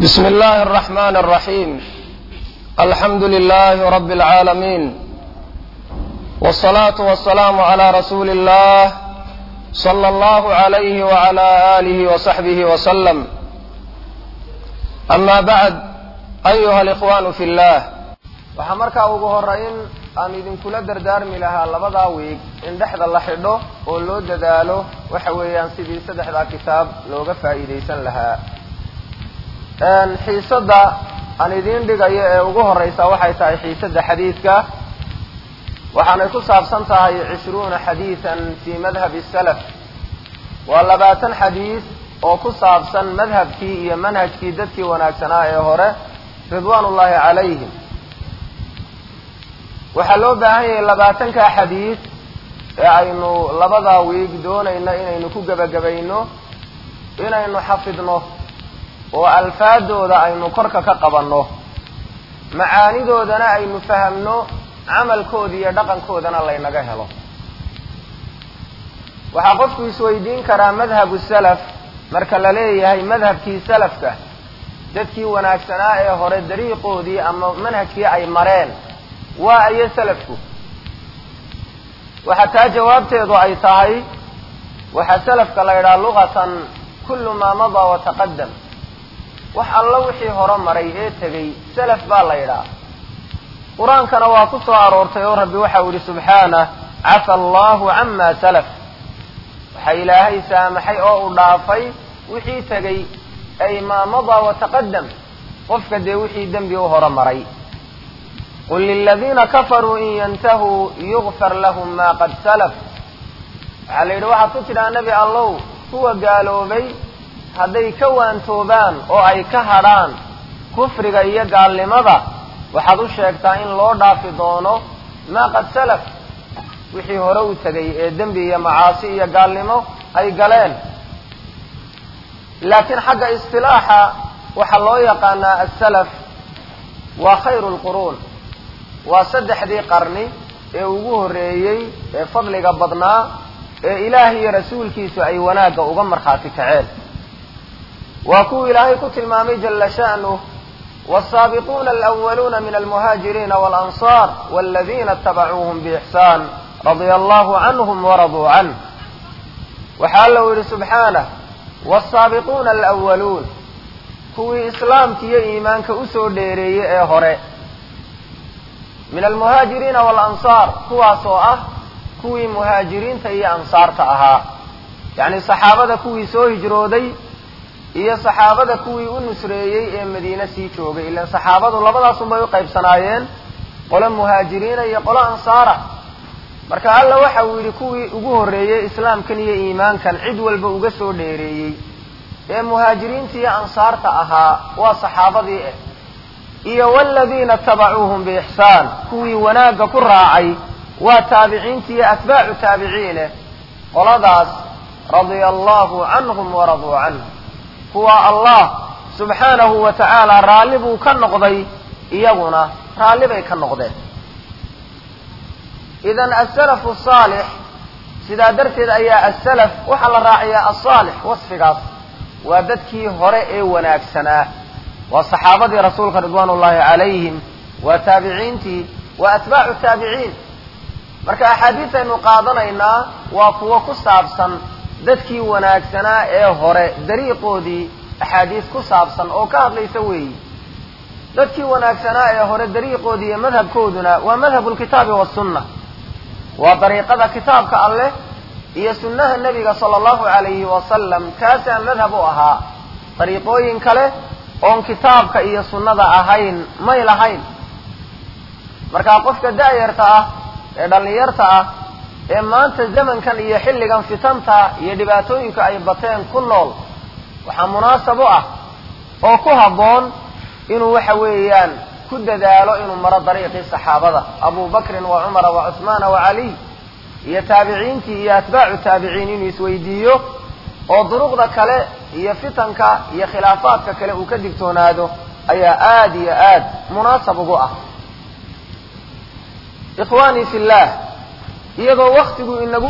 بسم الله الرحمن الرحيم الحمد لله رب العالمين والصلاة والسلام على رسول الله صلى الله عليه وعلى آله وصحبه وسلم أما بعد أيها الإخوان في الله waxaa markaa ugu horeyn aan idinkula dardaarmi lahaa labadaa wiig in dhexda la xidho oo loo dadaalo waxa weeyaan sidii saddexdaa kitaab looga faa'iidaysan lahaa xiisadda aan idiin dhigayo ee ugu horeysa waxay tahay xiisadda xadiidka waxaanay ku saabsan tahay cishruuna xadiidan fii madhabi salaf waa labaatan xadiis oo ku saabsan madhabkii iyo manhajkii dadkii wanaagsanaa ee hore ridwaan ullaahi calayhim waxaa loo baahan yahay labaatanka xadiis ee aynu labadaa wiig doonayno inaynu ku gebagabayno inaynu xafidno oo alfaadooda aynu korka ka qabanno macaanidoodana aynu fahamno camalkooda iyo dhaqankoodana laynaga helo waxaa qofku isweydiin karaa madhabu salaf marka la leeyahay madhabkii salafka dadkii wanaagsanaa ee hore dariiqoodii ama manhajkii ay mareen waa ayo salafku waxaa taa jawaabteedu ay tahay waxaa salafka la yidhaha luqatan kullu maa madaa wataqadam wax alla wixii hore maray ee tegey salaf baa la yidhaha qur-aankana waa ku soo aroortay oo rabbi waxau yihi subxaanah cafa allahu cama salaf waxaa ilaahay saamaxay oo u dhaafay wixii tegey ay maa madaa wataqadam qofka dee wixii dembi u hore maray qul liladiina kafaruu in yantahuu yugfar lahum ma qad salaf waxaa la yidhi waxaad ku tidhaha nebi allow kuwa gaaloobay hadday ka waantoobaan oo ay ka hadhaan kufriga iyo gaalnimada waxaad u sheegtaa in loo dhaafi doono maa qad salaf wixii hore u tegay ee dembi iyo macaasi iyo gaalnimo ay galeen laakiin xagga istilaaxa waxaa loo yaqaanaa asalaf waa khayru lquruun waa saddexdii qarni ee ugu horreeyey ee fadliga badnaa ee ilaahay iyo rasuulkiisu ay wanaagga uga markhaati kaceen waa kuwa ilaahay ku tilmaamay jala sha'nuh wالsaabiquuna alأwaluuna min almuhaajiriina wاlanصar wاladina اtabacuuhm bإxsaan radia allahu canhm waraduu canh waxaa alla u yihi subxaanah wالsaabiquuna alأwaluun kuwii islaamka iyo iimaanka usoo dheereeyey ee hore min almuhaajiriina walansaar kuwaas oo ah kuwii muhaajiriinta iyo ansaarta ahaa yacni saxaabada kuwii soo hijrooday iyo saxaabada kuwii u nusreeyey ee madiine sii joogay ilaan saxaabadu labadaasun bay u qaybsanaayeen qolo muhaajiriina iyo qolo ansaara marka alla waxa uu yidhi kuwii ugu horreeyey islaamkan iyo iimaankan cid walba uga soo dheereeyey ee muhaajiriinta iyo ansaarta ahaa waa saxaabadii ah iyo wladiina tabacuuhum biixsaan kuwii wanaagga ku raacay waa taabiciinta iyo atbaacu taabiciineh qoladaas radia allahu canhum waraduu canh kuwa allah subxaanahu wa tacaala raalli buu ka noqday iyaguna raalli bay ka noqdeen idan asalafu saalix sidaa darteed ayaa asalaf waxaa la raaciyaa asaalix wasfigaas waa dadkii hore ee wanaagsanaa waa saxaabadii rasuulka ridwaan ullaahi calayhim waa taabiciintii waa atbaacu taabiciin marka axaadiisaynu qaadanaynaa waa kuwo ku saabsan dadkii wanaagsanaa ee hore dariiqoodii axaadiis ku saabsan oo ka hadlaysa weeyi dadkii wanaagsanaa ee hore dariiqoodii iyo madhabkooduna waa madhabu lkitaabi wasunna waa dariiqada kitaabka alleh iyo sunnaha nebiga sala allahu calayhi wasalam kaasaa madhab u ahaa dariiqooyin kale oon kitaabka iyo sunnada ahayn may lahayn markaa qofka da'yarta ah ee dhallinyarta ah ee maanta zamankan iyo xilligan fitanta iyo dhibaatooyinka ay bateen ku nool waxaa munaasab u ah oo ku habboon inuu waxa weeyaan ku dadaalo inuu maro dariiqii saxaabada abu bakrin wa cumara wa cuhmaana wa caliy iyo taabiciintii iyo atbaacu taabiciin inuu isweydiiyo oo duruqda kale iyo fitanka iyo khilaafaadka kale uu ka digtoonaado ayaa aada iyo aad munaasab ugu ah ikhwaanii fi llah iyadoo waktigu inagu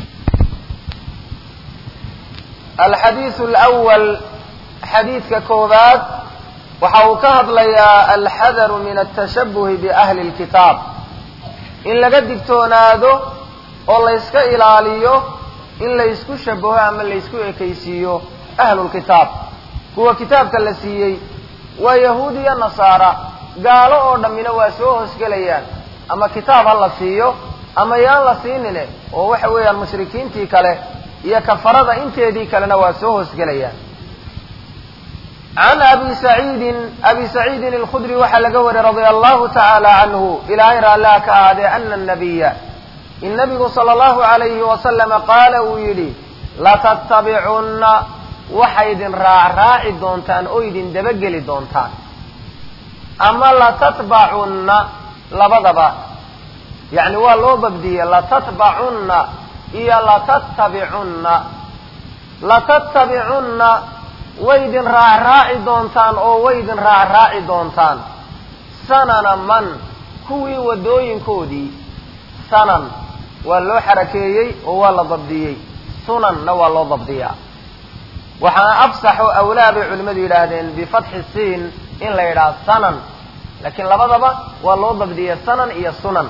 alxadiidu alwal xadiidka koowaad waxa uu ka hadlayaa alxadaru min atashabuhi biahli lkitaab in laga digtoonaado oo layska ilaaliyo in laysku shabaho ama laysku ekaysiiyo ahlulkitaab kuwa kitaabka la siiyey waa yahuud iyo nasaara gaalo oo dhammina waa soo hoosgelayaan ama kitaab ha la siiyo ama yaan la siinine oo waxa weeyaan mushrikiintii kale iyo kafarada inteedii kalena waa soo hoosgelayaan can abi saciidin abi saciidin alkhudri waxaa laga wariyey radia allahu tacaala canhu ilaahay raalliha ka ahaadee ana nabiya in nabigu sala allahu alayhi wasalama qaala uu yidhi latattabicunna waxay idin raacraaci doontaan oo idin dabageli doontaan ama latatbacunna labadaba yacni waa loo babdiyey latatbacunna iyo latattabicunna latattabicunna way idin raacraaci doontaan oo way idin raacraaci doontaan sanana man kuwii waddooyinkoodii sanan waa loo xarakeeyey oo waa la dabdiyey sunanna waa loo dabdiyaa waxaana afsaxo awlaa bay culimmadu yidhaahdeen bifatxi siin in la yidhaha sanan laakiin labadaba waa loo dabdiyey sanan iyo sunan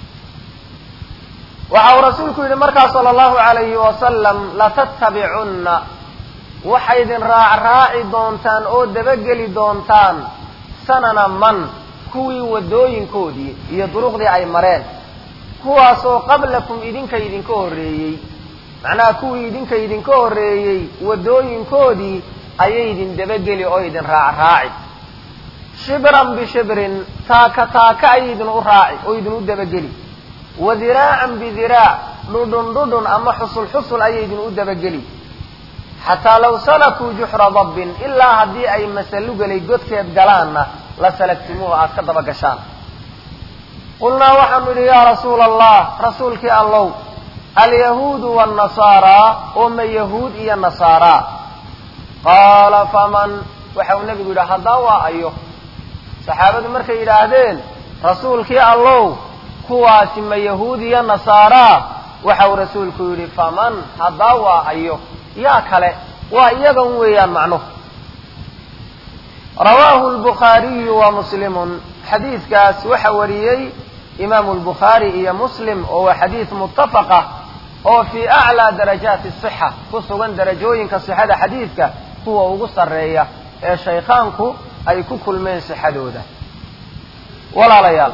waxa uu rasuulku yidhi markaa sala allahu alayhi wasalam latattabicunna waxay idin raacraaci doontaan oo dabageli doontaan sanana man kuwii waddooyinkoodii iyo duruqdii ay mareen kuwaasoo qablakum idinka idinka horreeyey macnaha kuwii idinka idinka horreeyey waddooyinkoodii ayay idin dabageli oo idin raacraaci shibran bishibrin taaka taaka ayay idin u raaci oo idin u dabageli wa diraacan bidiraac dhudhun dhudhun ama xusul xusul ayay idin u dabageli xataa law salakuu juxra dabbin ilaa haddii ay masalugelay godkeed galaanna la salagtimuuhu aad ka daba gashaan qulnaa waxaanu idhi yaa rasuula allah rasuulkii allow alyahuudu waannasaaraa oo ma yahuud iyo nasaaraa qaala faman waxa uu nebigu yidhi haddaa waa ayo saxaabadu markay yidhaahdeen rasuulkii allow kuwaasi ma yahuud iyo nasaaraa waxa uu rasuulku yidhi faman haddaa waa ayo yaa kale waa iyagan weeyaan macnuhu rawaahu lbukhaariyu wa muslimun xadiidkaas waxa wariyey imaamu lbukhaari iyo muslim oo waa xadiid muttafaqa oo fii aclaa darajaati sixa ku sugan darajooyinka sixada xadiidka kuwa ugu sarreeya ee shaykhaanku ay ku kulmeen sixadooda walaalayaal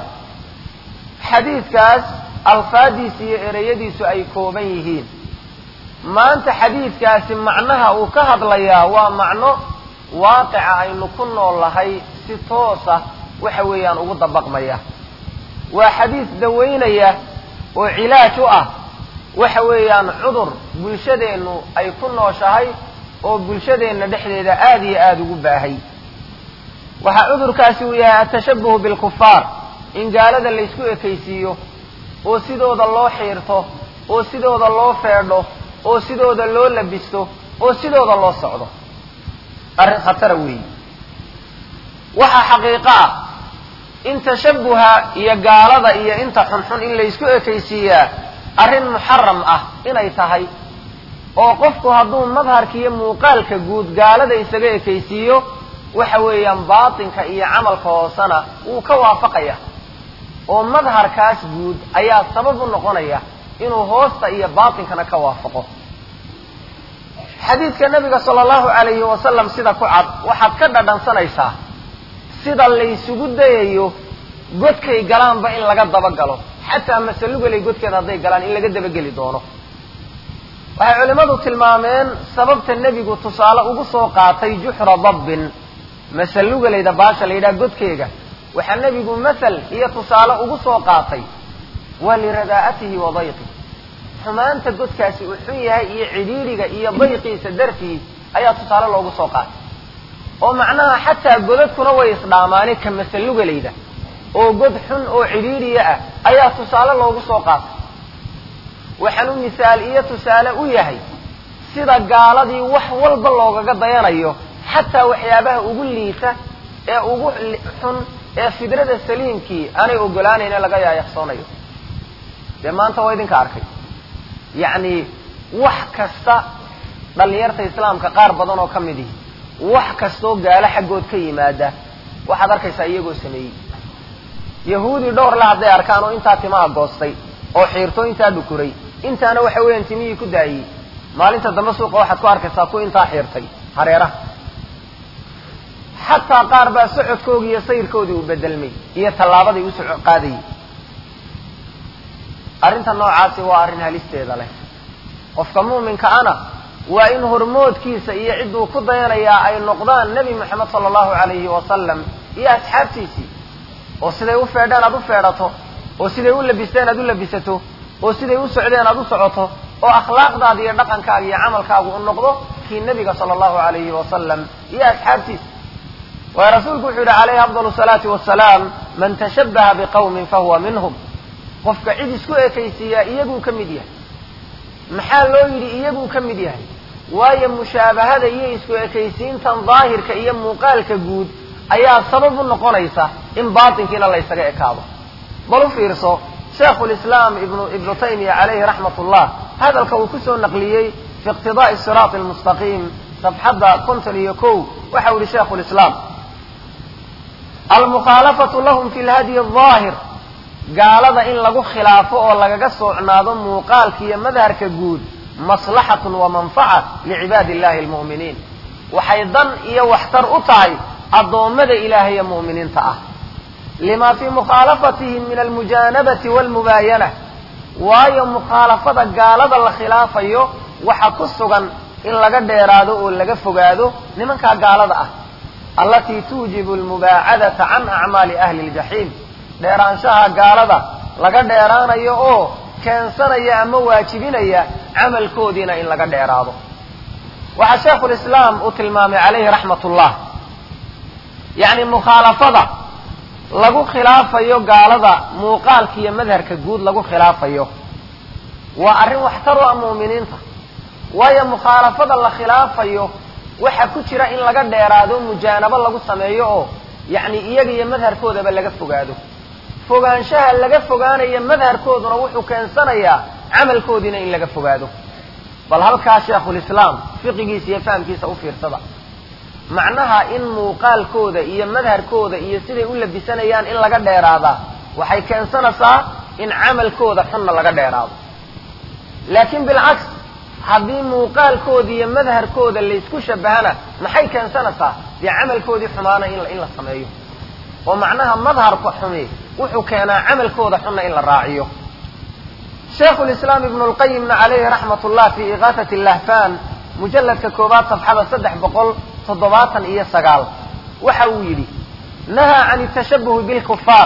xadiidkaas alfaadiisa iyo ereyadiisu ay kooban yihiin maanta xadiidkaasi macnaha uu ka hadlayaa waa macno waaqica aynu ku nool lahay si toosa waxa weeyaan ugu dabaqmaya waa xadiis dawaynaya oo cilaaj u ah waxa weeyaan cudur bulshadeennu ay ku nooshahay oo bulshadeenna dhexdeeda aada iyo aada ugu baahay waxaa cudurkaasi uu yahay atashabuhu bilkufaar in gaalada laysku ekaysiiyo oo sidooda loo xiirto oo sidooda loo feedho oo sidooda loo labisto oo sidooda loo socdo arrin khatara weeyi waxaa xaqiiqo ah in tashabuha iyo gaalada iyo inta xunxun in laysku ekaysiiyaa arrin muxaram ah inay tahay oo qofku hadduu madharka iyo muuqaalka guud gaalada isaga ekaysiiyo waxa weeyaan baatinka iyo camalka hoosena wuu ka waafaqaya oo madharkaas guud ayaa sabab u noqonaya inuu hoosta iyo baatinkana ka waafaqo xadiidka nabiga sala allahu alayhi wasalam sida ku cad waxaad ka dhadhansanaysaa sida laysugu dayayo godkay galaanba in laga dabagalo xataa masalugalay godkeeda hadday galaan in laga dabageli doono waxay culimmadu tilmaameen sababta nebigu tusaale ugu soo qaatay juxra dabbin masalugalayda baasha la yidhaha godkeega waxaa nebigu masal iyo tusaale ugu soo qaatay waa liradaa'atihi wa dayqih xumaanta godkaasi uu xun yahay iyo cidhiidhiga iyo dayqiisa dartii ayaa tusaale loogu soo qaatay oo macnaha xataa godadkuna way isdhaamaani ka masalugalayda oo god xun oo cidhiidhiya ah ayaa tusaale loogu soo qaatay waxaanu misaal iyo tusaale u yahay sida gaaladii wax walba loogaga dayanayo xataa waxyaabaha ugu liita ee ugu xun ee fidrada saliimkii aanay ogolaanayne laga yaayaqsoonayo dee maanta waa idinka arkay yacni wax kasta dhallinyarta islaamka qaar badan oo ka mid ihi wax kastoo gaalo xaggood ka yimaada waxaad arkaysaa iyagoo sameeyey yahuudi dhowr le hadday arkaan oo intaa timaha goostay oo xiirto intaa dhukuray intaana waxa weeyaan timihii ku daayey maalinta dambe suuqa waxaad ku arkaysaa ku intaa xiirtay hareeraha xataa qaar baa socodkoodii iyo sayrkoodii uu bedelmay iyo tallaabadii u soco qaadayay arrinta noocaasi waa arrin halisteeda leh qofka mu'minka ana waa in hormoodkiisa iyo cidduu ku dayanayaa ay noqdaan nebi moxamed sala allahu alayhi wasalam iyo asxaabtiisii oo siday u feedheen aad u feedhato oo siday u labisteen aad u labisato oo siday u socdeen aad u socoto oo akhlaaqdaada iyo dhaqankaaga iyo camalkaagu u noqdo kii nebiga sala allahu alayhi wasalam iyo asxaabtiisa waayo rasuulku wuxuu yihi calayhi afdal salaati wasalaam man tashabbaha biqawmin fahuwa minhum qofka cid isku ekaysiiyaa iyaguu ka mid yahay maxaa loo yidhi iyaguu ka mid yahay waayo mushaabahada iyo isku ekaysiintan daahirka iyo muuqaalka guud ayaa sabab u noqonaysa in baatinkiina la ysaga ekaado bal u fiirso shaikhu lislaam ibnu ibnu taymiya calayhi raxmat ullah hadalka uu kusoo naqliyey fi iqtidaai siraati almustaqiim safxadda konton iyo kow waxa u yihi shaikhu lislaam almukhaalafatu lahum fi lhadyi aahir gaalada in lagu khilaafo oo lagaga soocnaado muuqaalka iyo madharka guud maslaxatun wa manfaca licibaadi illahi almu'miniin waxay dan iyo waxtar u tahay addoommada ilaahay ee mu'miniinta ah lima fii mukhaalafatihim min almujaanabati walmubaayana waayo mukhaalafada gaalada la khilaafayo waxa ku sugan in laga dheeraado oo laga fogaado nimankaa gaalada ah allatii tuujibu almubaacadata can acmaali ahli ljaxiim dheeraanshaha gaalada laga dheeraanayo oo keensanaya ama waajibinaya camalkoodiina in laga dheeraado waxaa shaikhulislaam uu tilmaamay calayhi raxmat ullah yacni mukhaalafada lagu khilaafayo gaalada muuqaalka iyo madharka guud lagu khilaafayo waa arrin waxtar u ah mu'miniinta waayo mukhaalafada la khilaafayo waxa ku jira in laga dheeraado mujaanabo lagu sameeyo oo yacni iyaga iyo madharkoodaba laga fogaado fogaanshaha laga fogaanaya madharkooduna wuxuu keensanayaa camalkoodiina in laga fogaado bal halkaa sheikhulislaam fiqigiisa iyo fahamkiisa u fiirsada macnaha in muuqaalkooda iyo madharkooda iyo siday u labisanayaan in laga dheeraadaa waxay keensanaysaa in camalkooda xunna laga dheeraado laakiin bilcaks haddii muuqaalkooda iyo madharkooda laysku shabahana maxay keensanaysaa dee camalkoodii xumaana in la sameeyo oo macnaha madharka xumi wuxuu keenaa camalkooda xunna in la raaciyo shaikhu lislaam ibnu lqayimna calayhi raxmat ullah fi igaasati lahfan mujalladka koobaad safxada saddex boqol toddobaatan iyo sagaal waxa uu yidhi nahaa can tashabuhi bilkufaar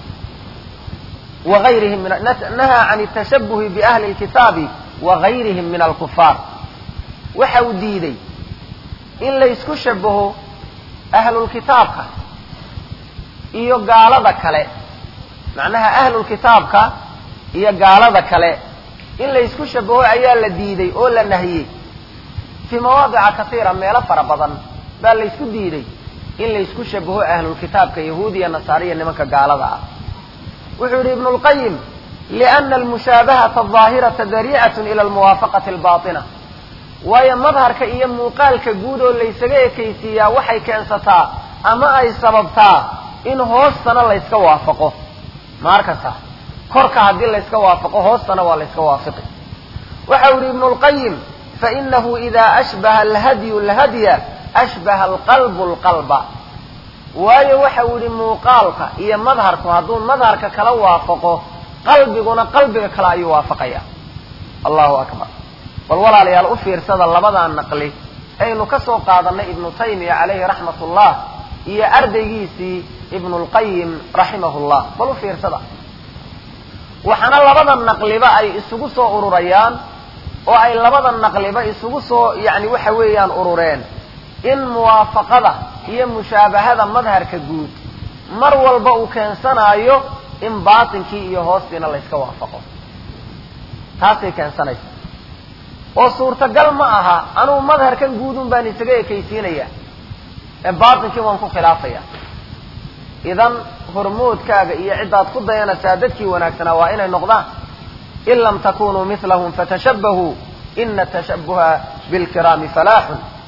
wayrihim nahaa can tashabuhi biahli lkitaabi wagayrihim min alkufaar waxa uu diiday in laysku shabaho ahlulkitaabka iyo gaalada kale macnaha ahlulkitaabka iyo gaalada kale in laysku shabaho ayaa la diiday oo la nahiyey fii mawaadica kasiira meelo fara badan baa laysku diiday in laysku shabaho ahlulkitaabka yahuudiya nasaariya nimanka gaalada ah wuxuu yidhi ibnu lqayim liana almushaabahata ahaahirata dariicatun ila almuwaafaqati albaatina waayo madharka iyo muuqaalka guud oo laysaga ekaysiiyaa waxay keensataa ama ay sababtaa in hoostana layska waafaqo ma arkasa korka haddii layska waafaqo hoostana waa layska waafiqi waxa u yihi ibnu lqayim fainahu ida ashbaha alhadyu alhadya ashbaha alqalbu alqalba waayo waxa uu yihi muuqaalka iyo madharku hadduu madharka kala waafaqo qalbiguna qalbiga kale ayuu waafaqaya allahu akbar bal walaalayaal u fiirsada labadaa naqli aynu ka soo qaadanay ibnu taymiya calayhi raxmat ullah iyo ardaygiisii ibnu lqayim raximahu llah bal u fiirsada waxaana labada naqliba ay isugu soo ururayaan oo ay labada naqliba isugu soo yani waxa weeyaan urureen in muwaafaqada iyo mushaabahada madharka guud mar walba uu keensanaayo in baatinkii iyo hoostiina layska waafaqo taasay keensanaysa oo suurtagal ma aha anugu madharkan guudun baan isaga ekaysiinaya ee baatinkii waan ku khilaafaya idan hormoodkaaga iyo ciddaad ku dayanaysaa dadkii wanaagsanaa waa inay noqdaan in lam takunuu milahum fatashabahuu ina tashabuha bilkiraami falaaxun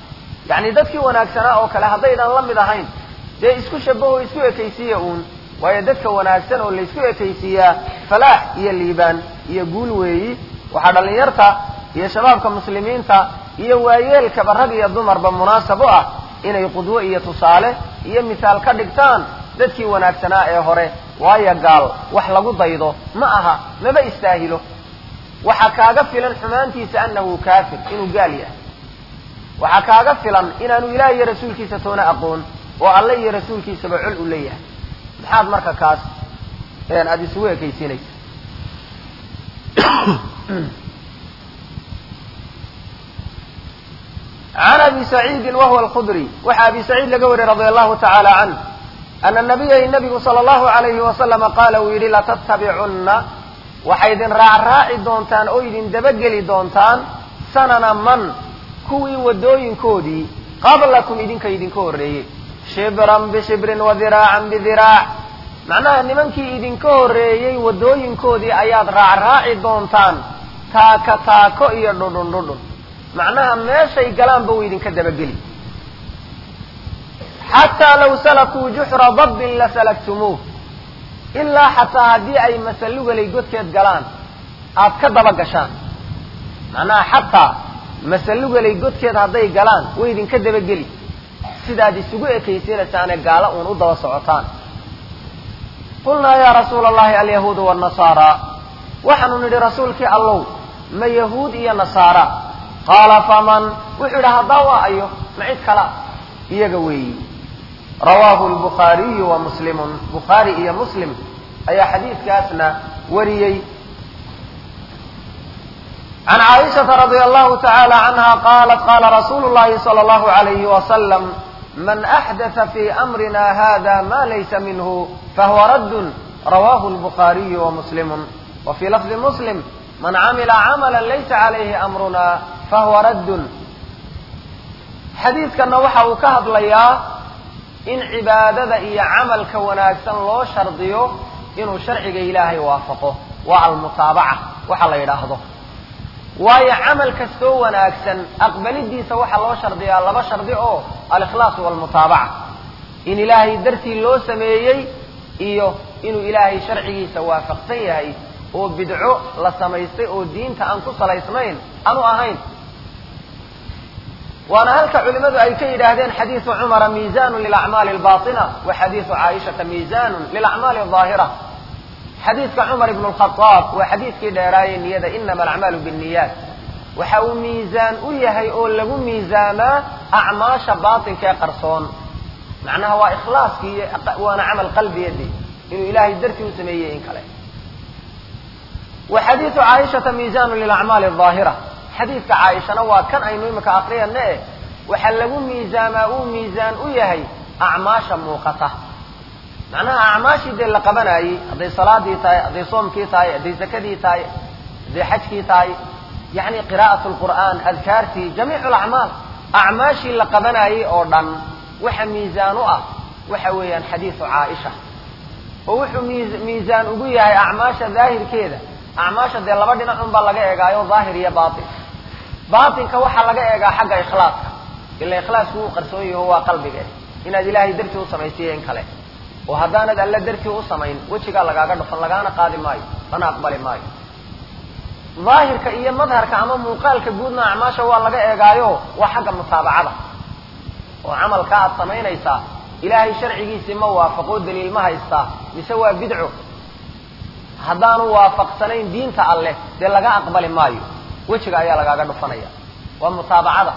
yacni dadkii wanaagsanaa oo kale haddaydan la mid ahayn dee isku shabaho isku ekaysiiya uun waayo dadka wanaagsan oo laysku ekaysiiyaa falaax iyo liibaan iyo guul weeyi waxaa dhallinyarta iyo shabaabka muslimiinta iyo waayeelkaba rag iyo dumarba munaasab u ah inay qudwo iyo tusaale iyo misaal ka dhigtaan dadkii wanaagsanaa ee hore waayo gaal wax lagu daydo ma aha maba istaahilo waxaa kaaga filan xumaantiisa annahu kaafir inuu gaal yahay waxaa kaaga filan inaanu ilaah iyo rasuulkiisa toona aqoon oo alle iyo rasuulkiisaba col u leeyahay maxaad marka kaas aada isugu ekaysiinaysa can abi saciidin wahuwa alkhudri waxaa abi saciid laga wariyey radia allahu tacaala canh ana nabiya nabigu sala allahu alayhi wasalama qaala uu yidhi latattabicunna waxay idin raacraaci doontaan oo idin dabageli doontaan sanana man kuwii waddooyinkoodii qablakum idinka idinka horreeyey shibran bishibrin wa diraacan bidiraac macnaha nimankii idinka horreeyey waddooyinkoodii ayaad raacraaci doontaan taaka taako iyo dhudhun dhudhun macnaha meeshay galaanba uu idinka dabageli xataa law salakuu juxra dabbin la salaktumuuh ilaa xataa haddii ay masalugalay godkeed galaan aad ka daba gashaan macnaha xataa masalugalay godkeed hadday galaan way idinka dabageli sidaad isugu ekaysiinaysaane gaalo uun u daba socotaan qulnaa yaa rasuula allahi alyahuudu waalnasaara waxaanu nidhi rasuulkii allow ma yahuud iyo nasaara qaala faman wuxuu yidhi haddaa waa ayo ma cid kala iyaga weeyi rawaahu lbukhaariyu wa muslimun bukhaari iyo muslim ayaa xadiidkaasna wariyey can caaishata radia allahu tacaala canha qaalat qaala rasuulu llahi sala allahu alayhi wasalam man axdatha fi amrina hada ma laysa minhu fahuwa raddun rawahu lbukhaariyu wa muslimun wa fii lafdi muslim man camila camala laysa calayhi amruna fahuwa raddun xadiidkanna waxa uu ka hadlayaa in cibaadada iyo camalka wanaagsan loo shardiyo inuu sharciga ilaahay waafaqo waa almutaabaca waxa la yidhaahdo waayo camal kastoo wanaagsan aqbalidiisa waxaa loo shardiyaa laba shardi oo alikhlaasu walmutaabaca in ilaahay dartii loo sameeyey iyo inuu ilaahay sharcigiisa waafaqsan yahay oo bidco la samaystay oo diinta aan ku salaysnayn aanu ahayn waana halka culimadu ay ka yidhaahdeen xadiisu cumara miizanu lilacmaali albaطina wa xadiisu caaishata miizanu lilacmaali alظaahira xadiidka cumar ibn lkhadaab waa xadiidkii dheeraaye niyada inama alacmaalu binniyaat waxa uu miisaan u yahay oo lagu miisaamaa acmaasha baatinka ee qarsoon macnaha waa ikhlaaskii waana camal qalbiyadi inuu ilaahay dartii u sameeyey in kale wa xadiisu caaishata miizanu lilacmaali alظaahira xadiidka caaishana waa kan aynu imika akriyana eh waxaa lagu miisaamaa uu miisaan u yahay acmaasha muuqata macnaha acmaashii dee la qabanayey hadday salaadii tahay hadday soomkii tahay hadday zakadii tahay hadday xajkii tahay yacni qiraa'at lqur'aan adkaartii jamiicu alacmaal acmaashii la qabanayey oo dhan waxa miisaan u ah waxa weeyaan xadiisu caaisha oo wuxuu miisaan ugu yahay acmaasha daahirkeeda acmaasha dee laba dhinac un baa laga eegaayo daahir iyo baatin baatinka waxaa laga eegaa xagga ikhlaaska ila ikhlaasku uu qarsoon yaho waa qalbiga inaad ilaahay dartii u samaysiiyo in kale oo haddaanad alle dartii u samayn wejigaa lagaaga dhufan lagaana qaadi maayo lana aqbali maayo daahirka iyo madharka ama muuqaalka guudna acmaasha waa laga eegaayo waa xagga mutaabacada oo camalka aad samaynaysaa ilaahay sharcigiisii ma waafaqoo daliil ma haystaa mise waa bidco haddaanu waafaqsanayn diinta alleh dee laga aqbali maayo wejiga ayaa lagaaga dhufanaya waa mutaabacada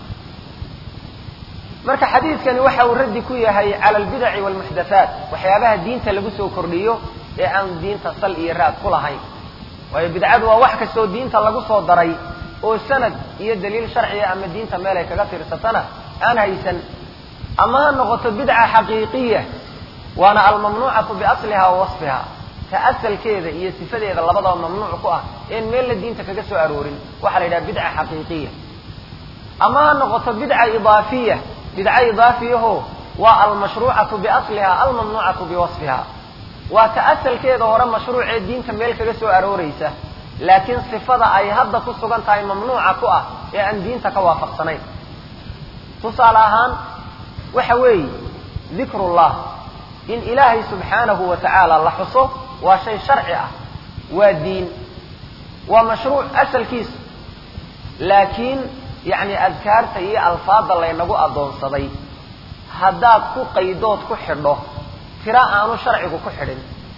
marka xadiidkani waxa uu raddi ku yahay cala albidaci waalmuxdathaat waxyaabaha diinta lagu soo kordhiyo ee aan diinta sal iyo raad ku lahayn waayo bidcadu waa wax kastoo diinta lagu soo daray oo sanad iyo daliil sharciya ama diinta meel ay kaga tirsatana aan haysan ama ha noqoto bidca xaqiiqiya waana almamnuucatu biasliha wa wasfiha ta asalkeeda iyo sifadeeda labadaba mamnuuc ku ah een meella diinta kaga soo aroorin waxaa la yidhaha bidca xaqiiqiya ama ha noqoto bidca idaafiya bidca idaafiyaho waa almashruucatu biasliha almamnuucatu biwasfiha waa ta asalkeeda hore mashruucee diinta meel kaga soo arooreysa laakiin sifada ay hadda ku sugan tahay mamnuuca ku ah ee aan diinta ka waafaqsanayn tusaale ahaan waxa weeye dikrullah in ilaahay subxaanahu wa tacaala la xuso waa shay sharci ah waa diin waa mashruuc asalkiisa laakiin yacni adkaarta iyo alfaadda laynagu addoonsaday haddaad ku qaydood ku xidho tira aanu sharcigu ku xidhin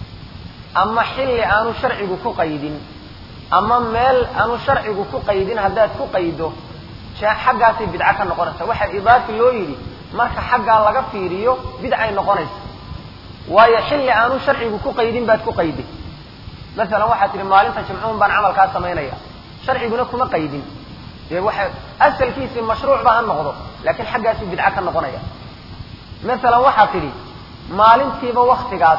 ama xilli aanu sharcigu ku qaydin ama meel aanu sharcigu ku qaydin haddaad ku qaydo xaggaasay bidco ka noqonaysa waxaa idaafi loo yidhi marka xaggaa laga fiiriyo bidcay noqonaysa waayo xilli aanu sharcigu ku qaydin baad ku qayday masalan waxaad tihi maalinta jimcuun baan camalkaa samaynaya sharciguna kuma qaydin dee waxa asalkiisii mashruucba ha noqdo laakiin xaggaasuu bidco ka noqonaya masalan waxaad tidhi maalintiiba waktigaas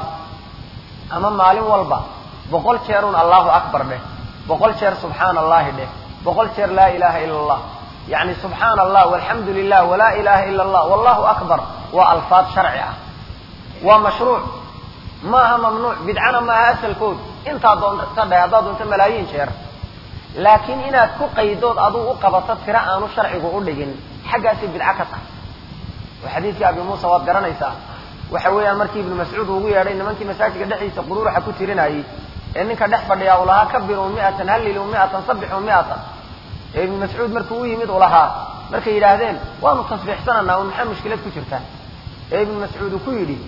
ama maalin walba boqol jeerun allahu akbar dheh boqol jeer subxaana allahi dheh boqol jeer laa ilaha ila allah yacni subxaana allah walxamdu lilah walaa ilaha ila allah wallahu akbar waa alfaad sharci ah waa mashruuc maaha mamnuuc bidcana maaha asalkood intaa doonta dheh haddaad doonto malaayiin jeer laakiin inaad ku qaydood aduu u qabato tiro aanu sharcigu u dhigin xaggaasay bidco ka tahay oo xadiidkii abi muusa waad garanaysaa waxa weeyaan markii ibnu mascuud ugu yeedhay nimankii masaajidka dhexdiisa quruuruxa ku tirinayay ee ninka dhex fadhiyaa uu lahaa kabiruu mi'atan halliluu mi'atan sabbixuu mi'atan ee ibnu mascuud markuu u yimid uu lahaa markay yidhaahdeen waanu tasbiixsananaa un maxaa mushkilad ku jirta ee ibnu mascuud uu ku yidhi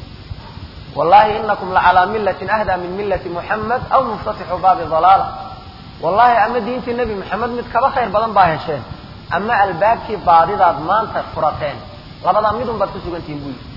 wallahi inakum lacalaa millatin ahdaa min millati muxamed aw muftatixu baabi dalaala wallahi ama diintii nebi moxamed mid kaba khayr badan baa hesheen ama albaabkii baadidaad maanta furateen labadaa midun baad ku sugantihiin buu yidhi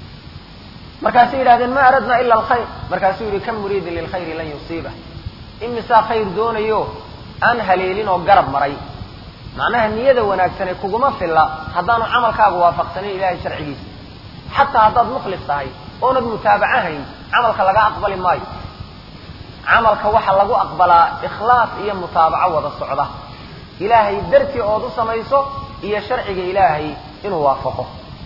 markaasay yidhahdeen ma aradna ila alkhayr markaasuu yidhi kam muriidin lilkhayri lan yusiiba imisaa khayr doonayo aan haleelin oo garab maray macnaha niyada wanaagsane kuguma filla haddaanu camalkaagu waafaqsanin ilahay sharcigiisa xataa haddaad mukhlis tahay oonad mutaabaco hayn camalka laga aqbali maayo camalka waxaa lagu aqbalaa ikhlaas iyo mutaabaco wada socda ilaahay dartii ood u samayso iyo sharciga ilaahay inuu waafaqo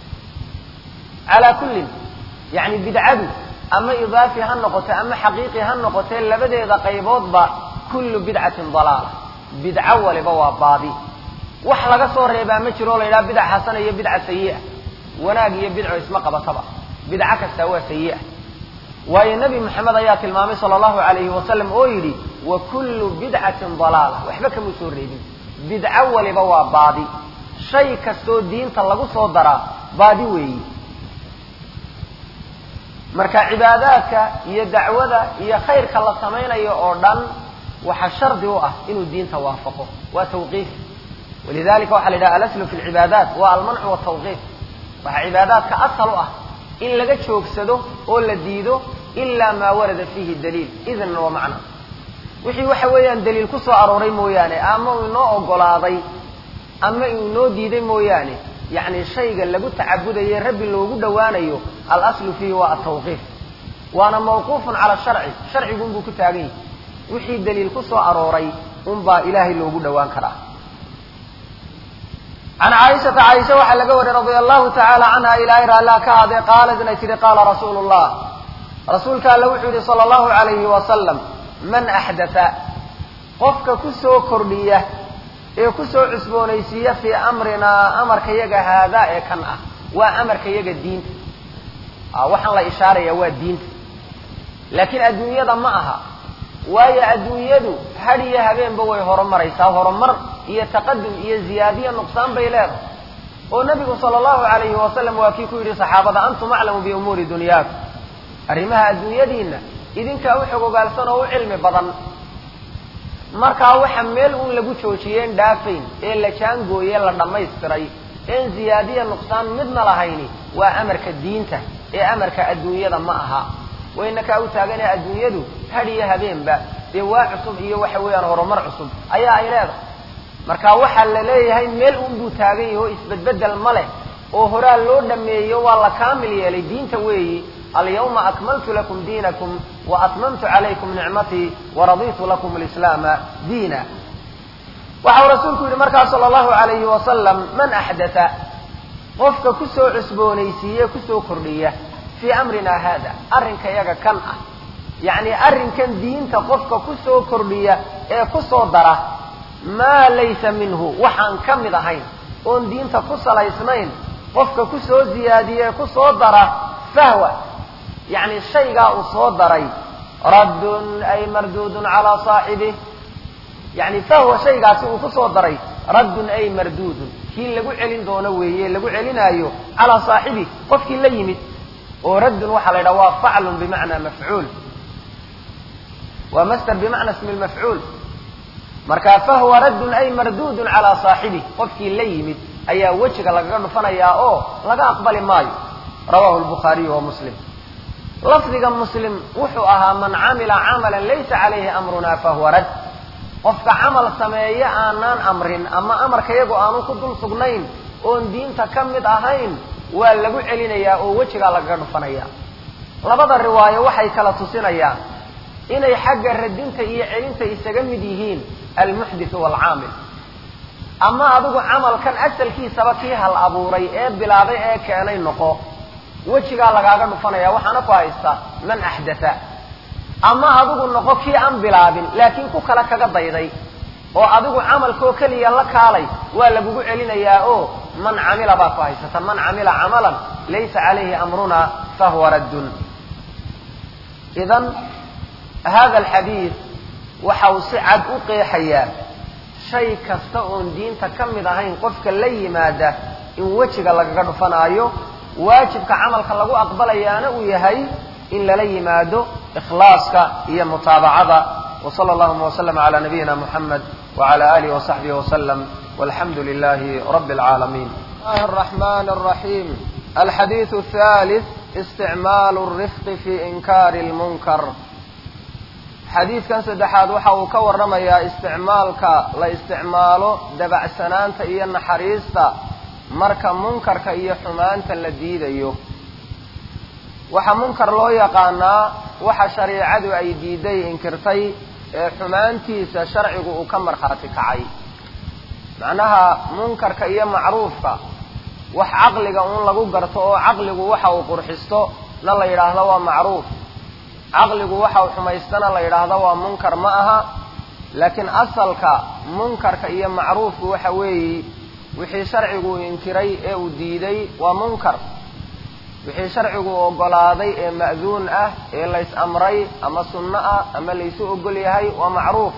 calaa kullin yacni bidcadu ama idaafi ha noqote ama xaqiiqi ha noqotee labadeeda qayboodba kullu bidcatin dalaala bidco waliba waa baadi wax laga soo reebaa ma jiro o la yidhaha bidca xasana iyo bidca sayi'a wanaag iyo bidco isma qabataba bidco kastaa waa sayi'a waayo nebi moxamed ayaa tilmaamay sala allahu alayhi wasalam oo yidhi wa kullu bidcatin dalaala waxba kamuu soo reebin bidco waliba waa baadi shay kastoo diinta lagu soo daraa baadi weeyi marka cibaadaadka iyo dacwada iyo khayrka la samaynayo oo dhan waxaa shardi u ah inuu diinta waafaqo waa tawqiif walidalika waxaa la yidhaha alaslu fi lcibaadaat waa almancu watawqiif waxaa cibaadaadka asal u ah in laga joogsado oo la diido ilaa maa warada fiihi daliil idnan wa macna wixii waxa weeyaan daliil ku soo arooray mooyaane ama uu inoo ogolaaday ama uu inoo diiday mooyaane yacni shayga lagu tacabudaye rabbi loogu dhowaanayo alaslu fiihi waa atawqiif waana mawquufun cala sharci sharcigu unbuu ku taagan yahi wixii daliil ku soo arooray unbaa ilaahay loogu dhowaan karaa can caaishata caaisha waxaa laga wariyay radia allahu tacaala canha ilaahay raallaa ka hadee qaalat inay tihi qaala rasuulu llah rasuulka alle wuxuu yihi sala allahu alayhi wasalam man axdatha qofka ku soo kordhiya ee kusoo cusboonaysiiya fii amrinaa amarka yaga haadaa ee kan ah waa amarka yaga diinta waxaan la ishaaraya waa diinta laakiin adduunyada ma aha waayo adduunyadu had iyo habeenba way horumaraysaa horumar iyo taqadum iyo ziyaadiyo nuqsaan bay leedahay oo nabigu sala allahu alayhi wasalam waa kii ku yidhi saxaabada antum aclamu biumuuri dunyaakum arrimaha adduunyadiinna idinkaa u xog ogaalsan oo u cilmi badan markaa waxa meel uun lagu joojiyeen dhaafayn ee la jaangooye la dhammaystiray een ziyaadiya nuqsaan midna lahayni waa amarka diinta ee amarka adduunyada ma aha wayna kaa u taaganee adduunyadu had iyo habeenba dee waa cusub iyo waxa weeyaan horumar cusub ayaa ay leedahay marka waxaa la leeyahay meel uunbuu taagan yahi oo isbedbedel ma leh oo horaa loo dhameeyo waa la kaamil yeelay diinta weeyi alyawma akmaltu lakum diinakum wa atmamtu calaykum nicmatii waraditu lakum alislaama diina waxau rasuulku yidhi markaa sala allahu alayhi wasalam man axdatha qofka kusoo cusboonaysiiye kusoo kordhiya fii amrina hada arrinka yaga kan ah yacni arrinkan diinta qofka kusoo kordhiya ee kusoo dara maa laysa minhu waxaan ka mid ahayn oon diinta ku salaysnayn qofka ku soo ziyaadiye ku soo dara fahwa yacni shaygaa uu soo daray raddun ay marduudun calaa saaxibih yacni fahwa shaygaasi uu ku soo daray raddun ay marduudun kii lagu celin doono weeye lagu celinaayo calaa saaxibih qofkii la yimid oo raddun waxaa la yidhaha waa faclun bimacnaa mafcuul waa master bimacna ismi lmafcuul marka fahuwa raddun ay marduudun calaa saaxibih qofkii la yimid ayaa wejiga lagaga dhufanayaa oo laga aqbali maayo rawahu lbukhaariyu wa muslim lafdiga muslim wuxuu ahaa man camila camalan laysa calayhi amruna fahuwa rad qofka camal sameeye aanaan amrin ama amarka iyagu aanu ku dul sugnayn oon diinta ka mid ahayn waa lagu celinayaa oo wejigaa lagaga dhufanaya labada riwaayo waxay kala tusinayaan inay xagga radinta iyo celinta isaga mid yihiin almuxdithu waalcaamil ama adigu camalkan asalkiisaba kii hal abuuray ee bilaabay ee keenay noqo wejigaa lagaaga dhufanaya waxaana ku haysta man axdatha ama adigu noqo kii aan bilaabin laakiin ku kale kaga dayday oo adigu camalkoo keliya la kaalay waa lagugu celinayaa oo man camila baa ku haysata man camila camalan laysa calayhi amruna fahuwa raddun idan hada alxadiid waxa uu si cad u qeexayaa shay kasta oon diinta ka mid ahayn qofka la yimaada in wejiga lagaga dhufanaayo waajibka camalka lagu aqbalayaana uu yahay in lala yimaado ikhlaaska iyo mutaabacada wsala allahuma wslm cala nabiyina muxamed wcala alihi wasaxbihi wslm walxamdu lilahi rabi اlcaalamiin bismillahi الرحmn الرaحيم alxadiiث الثالث isticmaal الrifq fi inkari اlmunkar xadiidkan saddexaad waxa uu ka warramayaa isticmaalka la isticmaalo dabacsanaanta iyo naxariista marka munkarka iyo xumaanta la diidayo waxaa munkar loo yaqaanaa waxa shariicadu ay diiday inkirtay ee xumaantiisa sharcigu uu ka markhaati kacay macnaha munkarka iyo macruufka wax caqliga uun lagu garto oo caqligu waxa uu qurxisto na la yidhaahdo waa macruuf caqligu waxa uu xumaystana la yidhaahdo waa munkar ma aha laakiin asalka munkarka iyo macruufku waxa weeyi wixii sharcigu inkiray ee uu diiday waa munkar wixii sharcigu ogolaaday ee ma'duun ah ee lays amray ama sunno ah ama laysu ogol yahay waa macruuf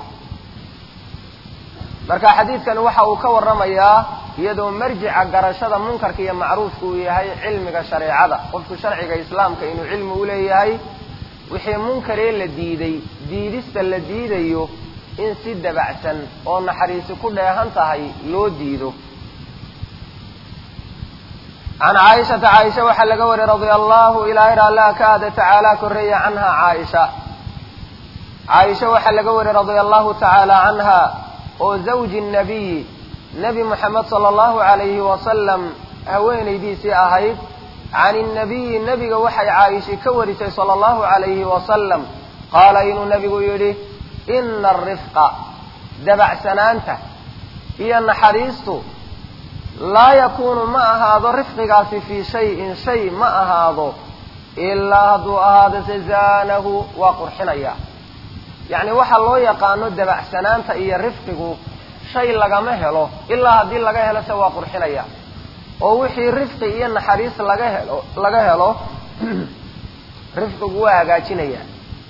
marka xadiidkani waxa uu ka warramayaa iyadoo marjica garashada munkarka iyo macruufka uu yahay cilmiga shareecada qofku sharciga islaamka inuu cilmi u leeyahay wixii munkaree la diiday diidista la diidayo in si dabacsan oo naxariisi ku dheehan tahay loo diido can caaishata caaisha waxaa laga wariyey radia allahu ilaahay raallah ka aada tacaala korreeya canha caaisha caaisha waxaa laga wariyey radia allahu tacaala canha oo zawji nabiyi nebi moxamed sala allahu calayhi wasalam haweenaydiisii ahayd can innabiyi nebiga waxay caaisha ka warisay sala allahu calayhi wasalam qaala inuu nebigu yidhi ina arifqa dabacsanaanta iyo naxariistu laa yakuunu ma ahaado rifqigaasi fii shayin shay ma ahaado ilaa hadduu ahaado sazaanahu waa qurxinaya yacni waxaa loo yaqaano dabacsanaanta iyo rifqigu shay lagama helo ilaa haddii laga helo se waa qurxinaya oo wixii rifqi iyo naxariis laga helo laga helo rifqigu waa hagaajinaya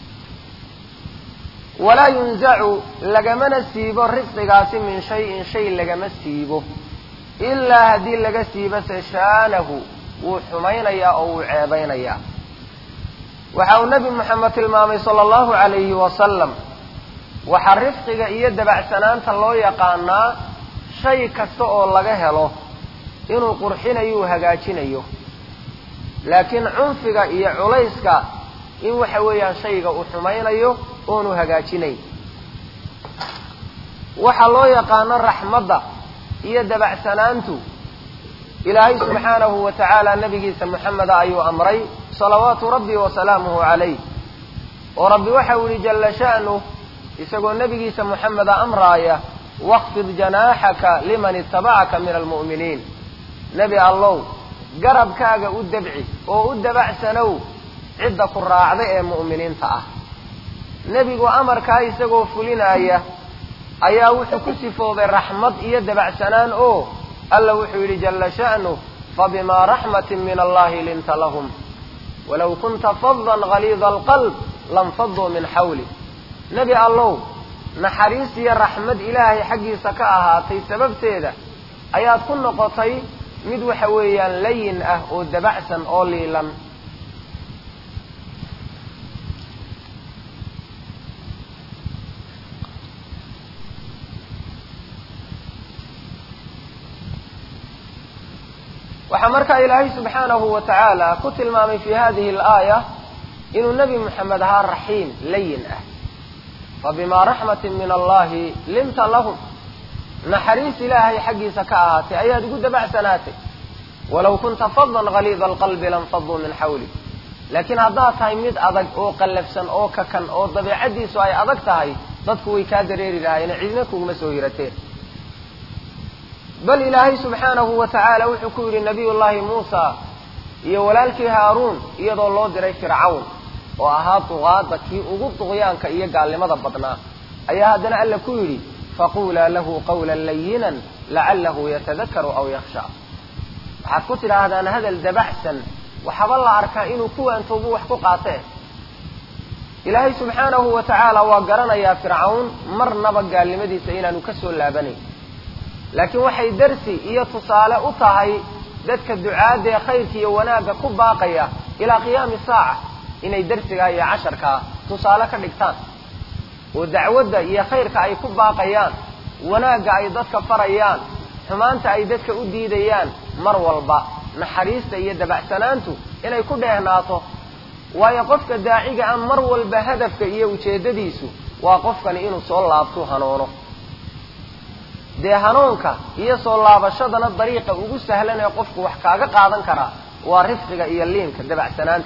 walaa yunzacu lagamana siibo rifqigaasi min shayin shay lagama siibo ilaa haddii laga siibo se shaanahu wuu xumaynayaa oo wuu ceebaynayaa waxa uu nebi moxamed tilmaamay sala allahu calayhi wasalam waxaa rifqiga iyo dabacsanaanta loo yaqaanaa shay kasta oo laga helo inuu qurxinayo uu hagaajinayo laakiin cunfiga iyo culayska in waxa weeyaan shayga uu xumaynayo oonu hagaajinayn waxaa loo yaqaano raxmadda iyo dabacsanaantu ilaahay subxaanahu wa tacaala nabigiisa moxameda ayuu amray salawaatu rabbi wa salaamuhu calayh oo rabbi waxa uu yihi jalla sha'nuh isagoo nebigiisa moxameda amraaya waqfid janaaxaka liman itabacaka min almu'miniin nebi allow garabkaaga u dabci oo u dabacsanow cidda ku raacda ee mu'miniinta ah nebigu amarkaa isagoo fulinaaya ayaa wuxuu ku sifoobay raxmad iyo dabacsanaan oo alla wuxuu yidhi jalla sha'nuh fabimaa raxmatin min allahi linta lahum walow kunta fadan galiida alqalb lanfaduu min xawli nebi allow naxariis iyo raxmad ilaahay xaggiisa ka ahaatay sababteeda ayaad ku noqotay mid waxa weeyaan layin ah oo dabacsan oo liilan waxaa markaa ilaahay subxaanahu wa tacaala ku tilmaamay fi hadihi alaaya inuu nebi moxamed ahaa raxiim layin ah fabimaa raxmatin min allahi linta lahum naxariis ilaahay xaggiisa ka ahaatay ayaad ugu dabacsanaatay walow kunta fadan galiida alqalbi lanfaduu min xawli laakiin haddaad tahay mid adag oo qallafsan oo kakan oo dabeicaddiisu ay adag tahay dadku way kaa dareeri lahaayeen cidina kuguma soo hirateen bal ilaahay subxaanahu wa tacaala wuxuu ku yidhi nabiy llahi muusa iyo walaalkii haaruun iyadoo loo diray fircawn oo ahaa duqaada kii ugu duqyaanka iyo gaalnimada badnaa ayaa haddana alla ku yidhi faquulaa lahu qawlan layinan lacalahu yatadakaru aw yakhsha waxaad ku tidhaahdaan hadal dabacsan waxaba la arkaa inuu kuwaantoobu wax ku qaatee ilaahay subxaanahu wa tacaala waa garanayaa fircawn marnaba gaalnimadiisa inaanu ka soo laabanayn laakiin waxay darsi iyo tusaale u tahay dadka ducaadda ee khayrka iyo wanaagga ku baaqaya ilaa qiyaami saaca inay darsigaa iyo casharkaa tusaale ka dhigtaan oo dacwadda iyo khayrka ay ku baaqayaan wanaagga ay dadka farayaan xumaanta ay dadka u diidayaan mar walba naxariista iyo dabacsanaantu inay ku dheehnaato waayo qofka daaciga ah mar walba hadafka iyo ujeeddadiisu waa qofkani inuu soo laabtu hanoono dee hanuunka iyo soo laabashadana dariiqa ugu sahlan ee qofku wax kaaga qaadan karaa waa rifqiga iyo liinka dabacsanaanta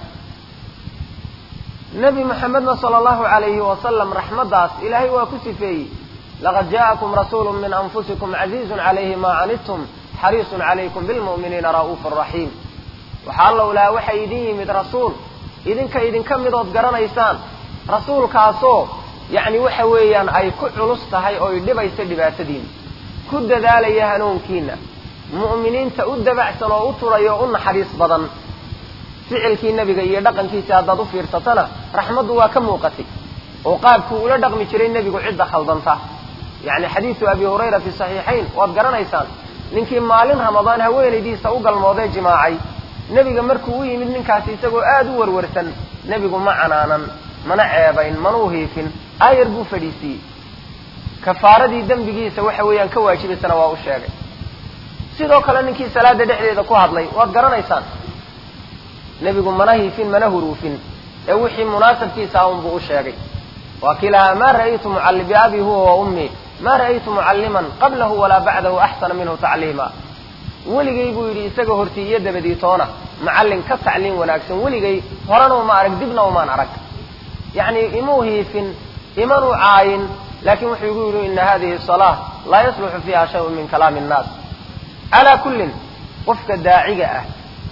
nebi moxamedna sala allahu calayhi wasalam raxmaddaas ilaahay waa ku sifeeyey laqad jaa'akum rasuulu min anfusikum casiizun calayhi maa canidtum xariisun calaykum bilmu'miniina ra'uufu raxiim waxaa allow laha waxay idin yimid rasuul idinka idinka midood garanaysaan rasuulkaasoo yacni waxa weeyaan ay ku culus tahay oo y dhibaysa dhibaatadiina ku dadaalaya hanuunkiina mu'miniinta u dabacsan oo u turaya oo u naxariis badan ficilkii nebiga iyo dhaqankiisa haddaad u fiirsatana raxmaddu waa ka muuqatay oo qaabkuu ula dhaqmi jiray nebigu cidda khaldanta yacni xadiidu abi hurayra fi saxiixayn waad garanaysaan ninkii maalin ramadaan haweenaydiisa u galmoodee jimaacay nebiga markuu u yimid ninkaasi isagoo aada u warwarsan nebigu ma canaanan mana ceebayn mana u hiifin aayar buu fadhiisiiyey kafaaradii dembigiisa waxa weeyaan ka waajibaysana waa u sheegay sidoo kale ninkii salaada dhexdeeda ku hadlay waad garanaysaan nebigu mana hiifin mana huruufin ee wixii munaasabkiisa ah unbuu u sheegay waa kii lahaa ma ra'aytu mucalli biabi huwa wa ummi ma ra'aytu mucalliman qablahu walaa bacdahu axsana minhu tacliima weligay buu yidhi isaga hortii iyo dabadii toona macallin ka tacliim wanaagsan weligay horena uma arag dibna umaan arag yacni imuu hiifin imanuu caayin laakiin wuxuu igu yidhi ina hadihi salaa laa yasluxu fiiha shayun min kalaami innaas calaa kullin qofka daaciga ah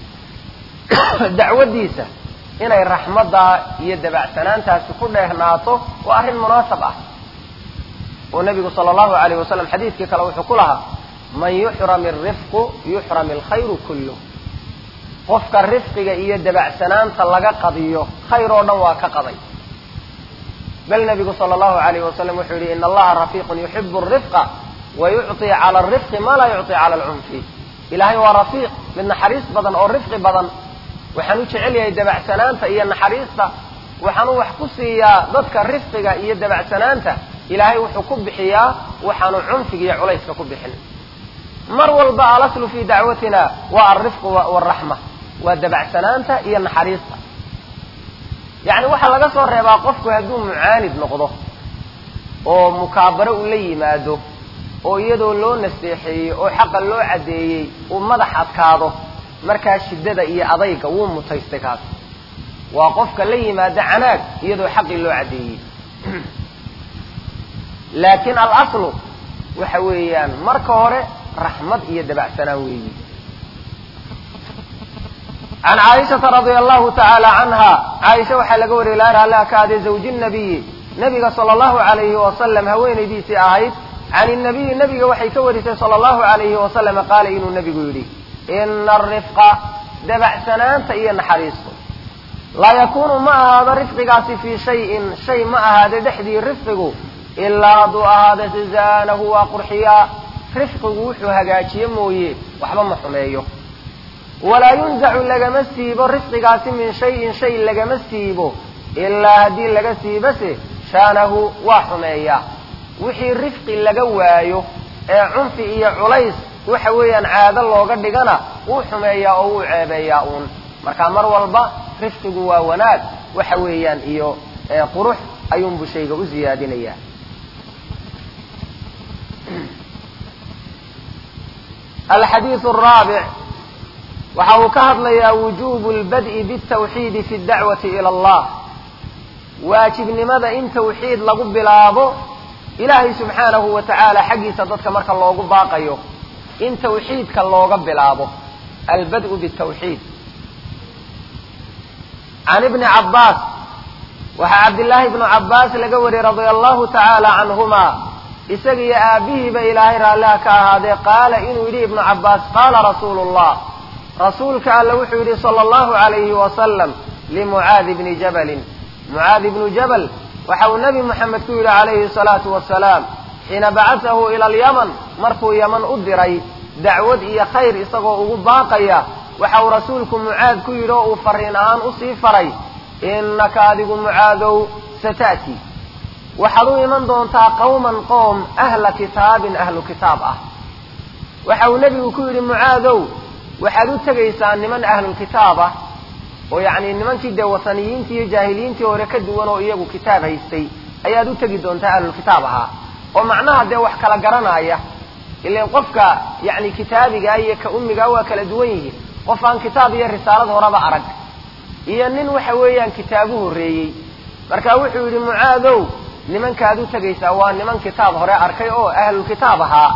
dacwaddiisa inay raxmaddaa iyo dabacsanaantaasi ku dheehnaato waa arrin munaasab ah oo nebigu sala allahu alayh wasalam xadiidkii kale wuxuu ku lahaa man yuxram irifqu yuxram alkhayru kulluh qofka rifqiga iyo dabacsanaanta laga qadiyo khayr oo dhan waa ka qaday bal nebigu sala allahu alayh wasalam wuxuu yihi ina allaha rafiiqun yuxibu arifqa wa yucطi cala alrifqi ma laa yucطi cala alcunfi ilaahay waa rafiiq mid naxariis badan oo rifqi badan waxaan u jecel yahay dabacsanaanta iyo naxariista waxaan u wax ku siiyaa dadka rifqiga iyo dabacsanaanta ilaahay wuxuu ku bixiyaa waxaanu cunfiga iyo culayska ku bixin mar walba alaslu fi dacwatina waa alrifqu waraxma waa dabacsanaanta iyo naxariista yacni waxaa laga soo reebaa qofku hadduu mucaanid noqdo oo mukaabaro uu la yimaado oo iyadoo loo naseexeeyey oo xaqa loo caddeeyey uu madax adkaado markaa shiddada iyo adayga wuu mutaystay kaas waa qofka la yimaado canaag iyadoo xaqii loo caddeeyey laakiin alaslu waxa weeyaan marka hore raxmad iyo dabacsanaan weeyi can caaishata radia allahu tacaala canha caaisha waxaa laga wariyay laar allaha ka aday zawji nabiyi nabiga sala allahu alayhi wasalam haweenaydiisii ahayd can inabiyi nabiga waxay ka warisay sala allahu alayhi wasalama qaala inuu nabigu yidhi ina arifqa dabacsanaanta iyo naxariistu laa yakuunu ma ahaado rifqigaasi fii shayin shay ma ahaado dhexdii rifqigu ilaa hadduu ahaado sizaanahu waa qurxiyaa rifqigu wuxuu hagaajiye mooye waxba ma xumeeyo walaa yunzacu lagama siibo rifqigaasi min shayin shay lagama siibo ilaa haddii laga siibase shaanahu waa xumeeyaa wixii rifqi laga waayo ee cunfi iyo culays waxa weeyaan caado looga dhigana wuu xumeeyaa oo wuu ceebeeyaa uun marka mar walba rifqigu waa wanaag waxa weeyaan iyo qurux ayuunbu shayga u ziyaadinayaa alxadiidu araabic waxa uu ka hadlayaa wujubu lbad'i bitawxiidi fi dacwati ila allah waajibnimada in tawxiid lagu bilaabo ilaahay subxaanahu wa tacaala xaggiisa dadka marka loogu baaqayo in tawxiidka looga bilaabo albad'u bitawxiid can ibni cabbaas waxaa cabdillaahi ibnu cabbaas laga wariyey radia allahu tacaala canhuma isaga iyo aabihiiba ilaahay raalliha ka ahaadee qaala inuu yidhi ibnu cabbaas qaala rasuulu llah rasuulka alle wuxuu yidhi sala allahu alayhi wasalam limucaadi bni jabalin mucaadi ibnu jabal waxa uu nebi moxamed ku yidhi calayhi salaatu wasalaam xiina bacasahu ila alyaman markuu yaman u diray dacwad iyo khayr isagoo ugu baaqaya waxa uu rasuulku mucaad ku yidhi oo uu fariin ahaan usii faray innaka adigu mucaadow sata'ti waxaad u iman doontaa qawman qoom ahla kitaabin ahlu kitaab ah waxa uu nebigu ku yidhi mucaadow waxaad u tegaysaa niman ahlulkitaab ah oo yacni nimankii dee wataniyiintii iyo jaahiliyiintii hore ka duwan oo iyagu kitaab haystay ayaad u tegi doontaa ahlulkitaab ahaa oo macnaha dee wax kala garanaya ilan qofka yacni kitaabigaa iyo ka ummigaa waa kala duwan yihiin qof aan kitaab iyo risaalad horaba arag iyo nin waxa weeyaan kitaabu horreeyey marka wuxuu yidhi mucaadow nimankaad u tegaysaa waa niman kitaab hore arkay oo ahlulkitaab ahaa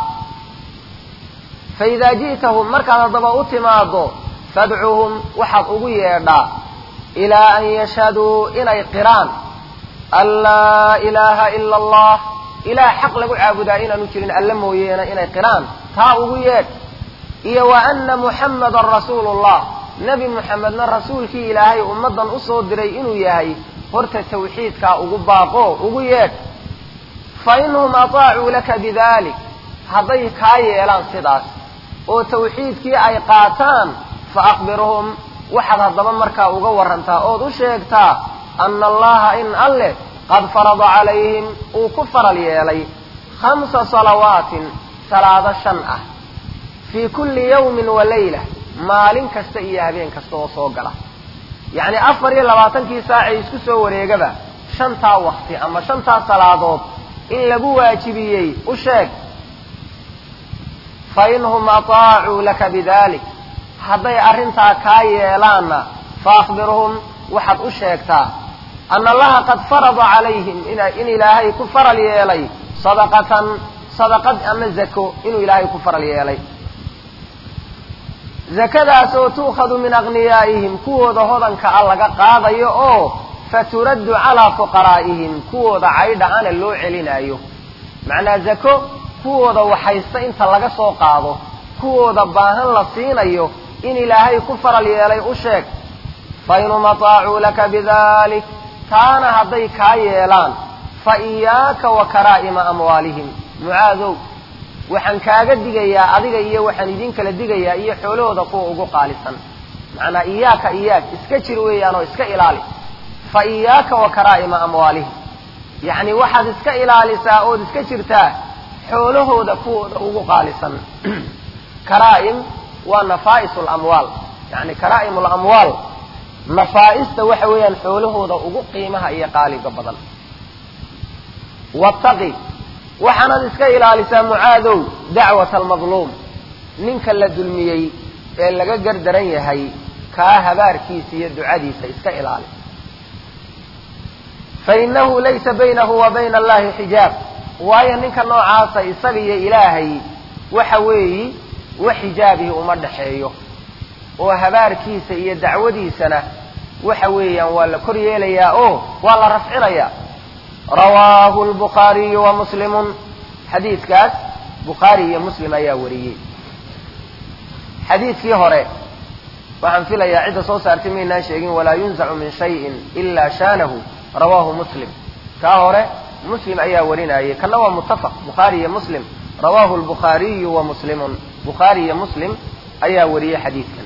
fa idaa ji'tahum markaad haddaba u timaado fadcuhum waxaad ugu yeedhaa ilaa an yashhaduu inay qiraan an laa ilaaha ila allah ilaah xaq lagu caabudaa inaanu jirin alle mooyeena inay qiraan taa ugu yeedh iyo wa anna muxammadan rasuulu llah nebi muxamedna rasuulkii ilaahay ummaddan usoo diray inuu yahay horta tawxiidkaa ugu baaqo ugu yeedh fa inhum ataacuu laka bidalik hadday kaa yeelaan sidaas oo tawxiidkii ay qaataan fa aqbirhum waxaad haddaba markaa uga warantaa ood u sheegtaa ana allaha in alleh qad farada calayhim uu ku faral yeelay khamsa salawaatin salaado shan ah fii kulli yawmin wa layla maalin kasta iyo habeen kasta oo soo gala yacni afar iyo labaatankii saacay isku soo wareegaba shantaa wakti ama shantaa salaadood in lagu waajibiyey u sheeg fa inhum ataacuu laka bidalik hadday arrintaa kaa yeelaanna fa akhbirhum waxaad u sheegtaa ana allaha qad farada calayhim in ilaahay ku faral yeelay sadaqatan sadaqad ama zako inuu ilaahay ku faral yeelay zakadaas oo tu'khadu min aghniyaa'ihim kuwooda hodanka a laga qaadayo oo faturaddu calaa fuqaraa'ihim kuwooda caydha ana loo celinaayo macnaa zako kuwooda waxaysta inta laga soo qaado kuwooda baahan la siinayo in ilaahay ku faral yeelay u sheeg fa inhum ataacuu laka bidalik taana hadday kaa yeelaan fa iyaaka wa karaa'ima amwaalihim mucaadow waxaan kaaga digayaa adiga iyo waxaan idin kala digayaa iyo xoolahooda kuwa ugu qaalisan macnaa iyaaka iyaag iska jir weeyaan oo iska ilaali fa iyaaka wa karaa'ima amwaalihim yacni waxaad iska ilaalisaa ood iska jirtaa xoolahooda kuwooda ugu qaalisan karaa'im waa nafaa'isu lamwaal yani karaa'im lamwaal nafaa'ista waxa weeyaan xoolahooda ugu qiimaha iyo qaaliga badan wattaqi waxaanaad iska ilaalisaa mucaadow dacwata almadluum ninka la dulmiyey ee laga gardaran yahay kaa habaarkiisa iyo ducadiisa iska ilaali fa innahu laysa baynahu wa bayna allahi xijaab waayo ninka noocaasa isaga iyo ilaahay waxa weeyi wax xijaabihi uma dhaxeeyo oo habaarkiisa iyo dacwadiisana waxa weeyaan waa la kor yeelayaa oo waa la rafcinayaa rawaahu lbukhaariyu wa muslimun xadiidkaas bukhaari iyo muslim ayaa wariyey xadiidkii hore waxaan filayaa cidda soo saartay maynaan sheegin walaa yunzacu min shayin ila shaanahu rawaahu muslim kaa hore muslim ayaa warinayay kana waa muttafaq bukhaari iyo muslim rawaahu lbukhaariyu wa muslimun bukhaari iyo muslim ayaa wariyey xadiidkan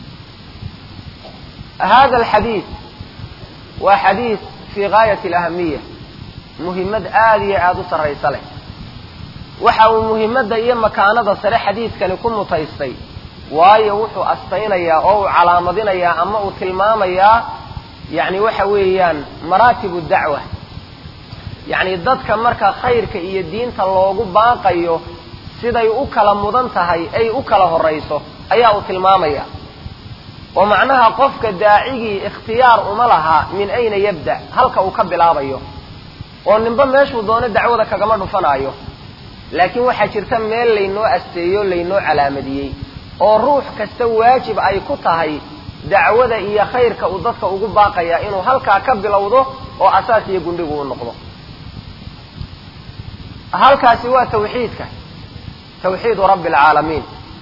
hada alxadiid waa xadiid fii gaayati alahamiya muhimmad aada iyo aada u sarraysa leh waxa uu muhimmadda iyo makaanada sare xadiidkani ku mutaystay waayo wuxuu astaynayaa oo uu calaamadinayaa ama uu tilmaamayaa yacni waxa weeyaan maraatibu dacwa yacni dadka marka khayrka iyo diinta loogu baaqayo siday u kala mudan tahay ay u kala horrayso ayaa uu tilmaamaya oo macnaha qofka daacigii ikhtiyaar uma laha min ayna yabda halka uu ka bilaabayo oo ninba meeshuu doono dacwada kagama dhufanaayo laakiin waxaa jirta meel laynoo asteeyo laynoo calaamadiyey oo ruux kasta waajib ay ku tahay dacwada iyo khayrka uu dadka ugu baaqaya inuu halkaa ka bilowdo oo asaas iyo gundhigu u noqdo halkaasi waa tawxiidka tawxiidu rabbi alcaalamiin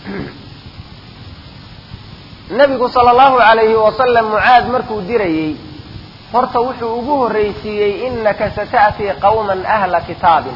nebigu sala allahu alayhi wasalam mucaad markuu dirayey horta wuxuu ugu horraysiiyey innaka sata'tii qawman ahla kitaabin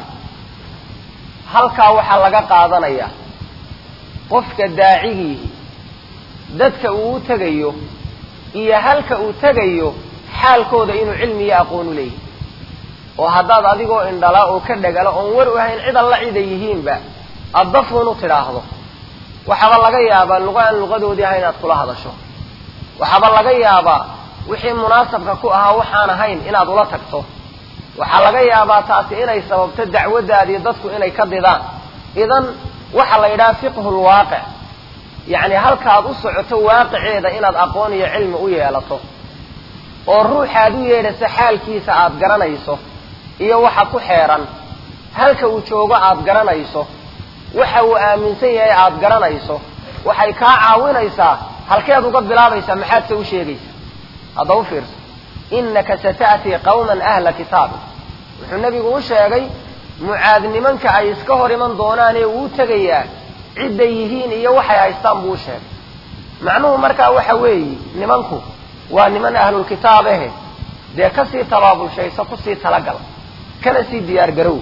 halkaa waxaa laga qaadanayaa qofka daacigiihi dadka uu u tegayo iyo halka uu tegayo xaalkooda inuu cilmi iyo aqoon u leeyahy oo haddaad adigoo indhala oo ka dhagala oon war u ahayn cid alla ciday yihiinba addafuun u tidhaahdo waxaaba laga yaabaa luqa aan luqadoodii ahayn inaad kula hadasho waxaaba laga yaabaa wixii munaasabka ku ahaa waxaan ahayn inaad ula tagto waxaa laga yaabaa taasi inay sababto dacwaddaadii dadku inay ka didaan idan waxaa la yidhaha fiqhu lwaaqic yacni halkaad u socoto waaqiceeda inaad aqoon iyo cilmi u yeelato oo ruuxaad u yeedhasa xaalkiisa aad garanayso iyo waxa ku xeeran halka uu joogo aad garanayso waxa uu aaminsan yahay aad garanayso waxay kaa caawinaysaa halkeed uga bilaabaysaa maxaad se u sheegaysaa hadda u fiirso innaka sata'tii qawman ahla kitaabin wuxuu nebigu u sheegay mucaad nimanka ay iska hor iman doonaan ee uu tegayaa cidday yihiin iyo waxay haystaan buu u sheegay macnuhu markaa waxa weeyi nimanku waa niman ahlulkitaab ahe dee kasii tabaabulshayso kusii talagal kana sii diyaar garow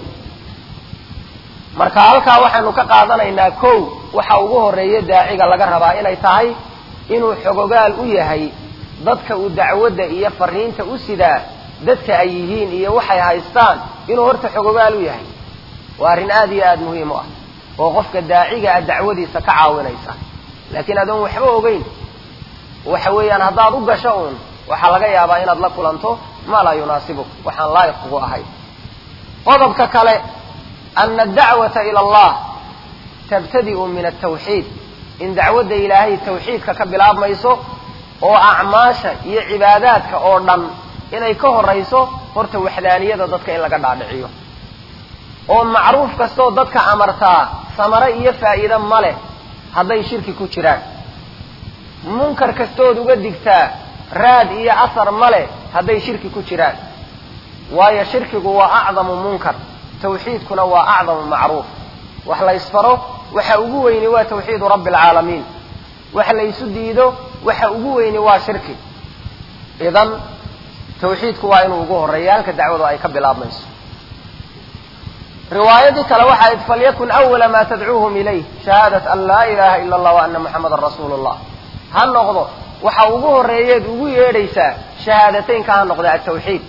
marka halkaa waxaanu ka qaadanaynaa kow waxa ugu horreeya daaciga laga rabaa inay tahay inuu xogogaal u yahay dadka uu dacwadda iyo fariinta u sidaa dadka ay yihiin iyo waxay haystaan inuu horta xogogaal u yahay waa arrin aada iyo aada muhiim u ah oo qofka daaciga a dacwadiisa ka caawinaysa laakiin adoon waxba ogeyn waxa weeyaan haddaad u gasho uun waxaa laga yaabaa inaad la kulanto maa laa yunaasibuk waxaan laayiq kugu ahay qodobka kale ana adacwata ila allah tabtadi'u min altawxiid in dacwadda ilaahay tawxiidka ka bilaabmayso oo acmaasha iyo cibaadaadka oo dhan inay ka horayso horta waxdaaniyada dadka in laga dhaadhiciyo oo macruuf kastoo dadka amartaa samare iyo faa'iide ma leh hadday shirki ku jiraan munkar kastood uga digtaa raad iyo asar ma leh hadday shirki ku jiraan waayo shirkigu waa acdamu munkar tawxiidkuna waa acdamu macruuf wax la ysfaro waxa ugu weyni waa tawxiidu rabbi alcaalamiin wax la ysu diido waxa ugu weyni waa shirki idan tawxiidku waa inuu ugu horreeya halka dacwadu ay ka bilaabmayso riwaayadii kale waxaa id falyakun awala ma tadcuuhum ilayh shahaadat an laa ilaha ila allah wa ana muxamadan rasuulu llah ha noqdo waxa ugu horreeyeed ugu yeedhaysaa shahaadateynka ha noqda atawxiid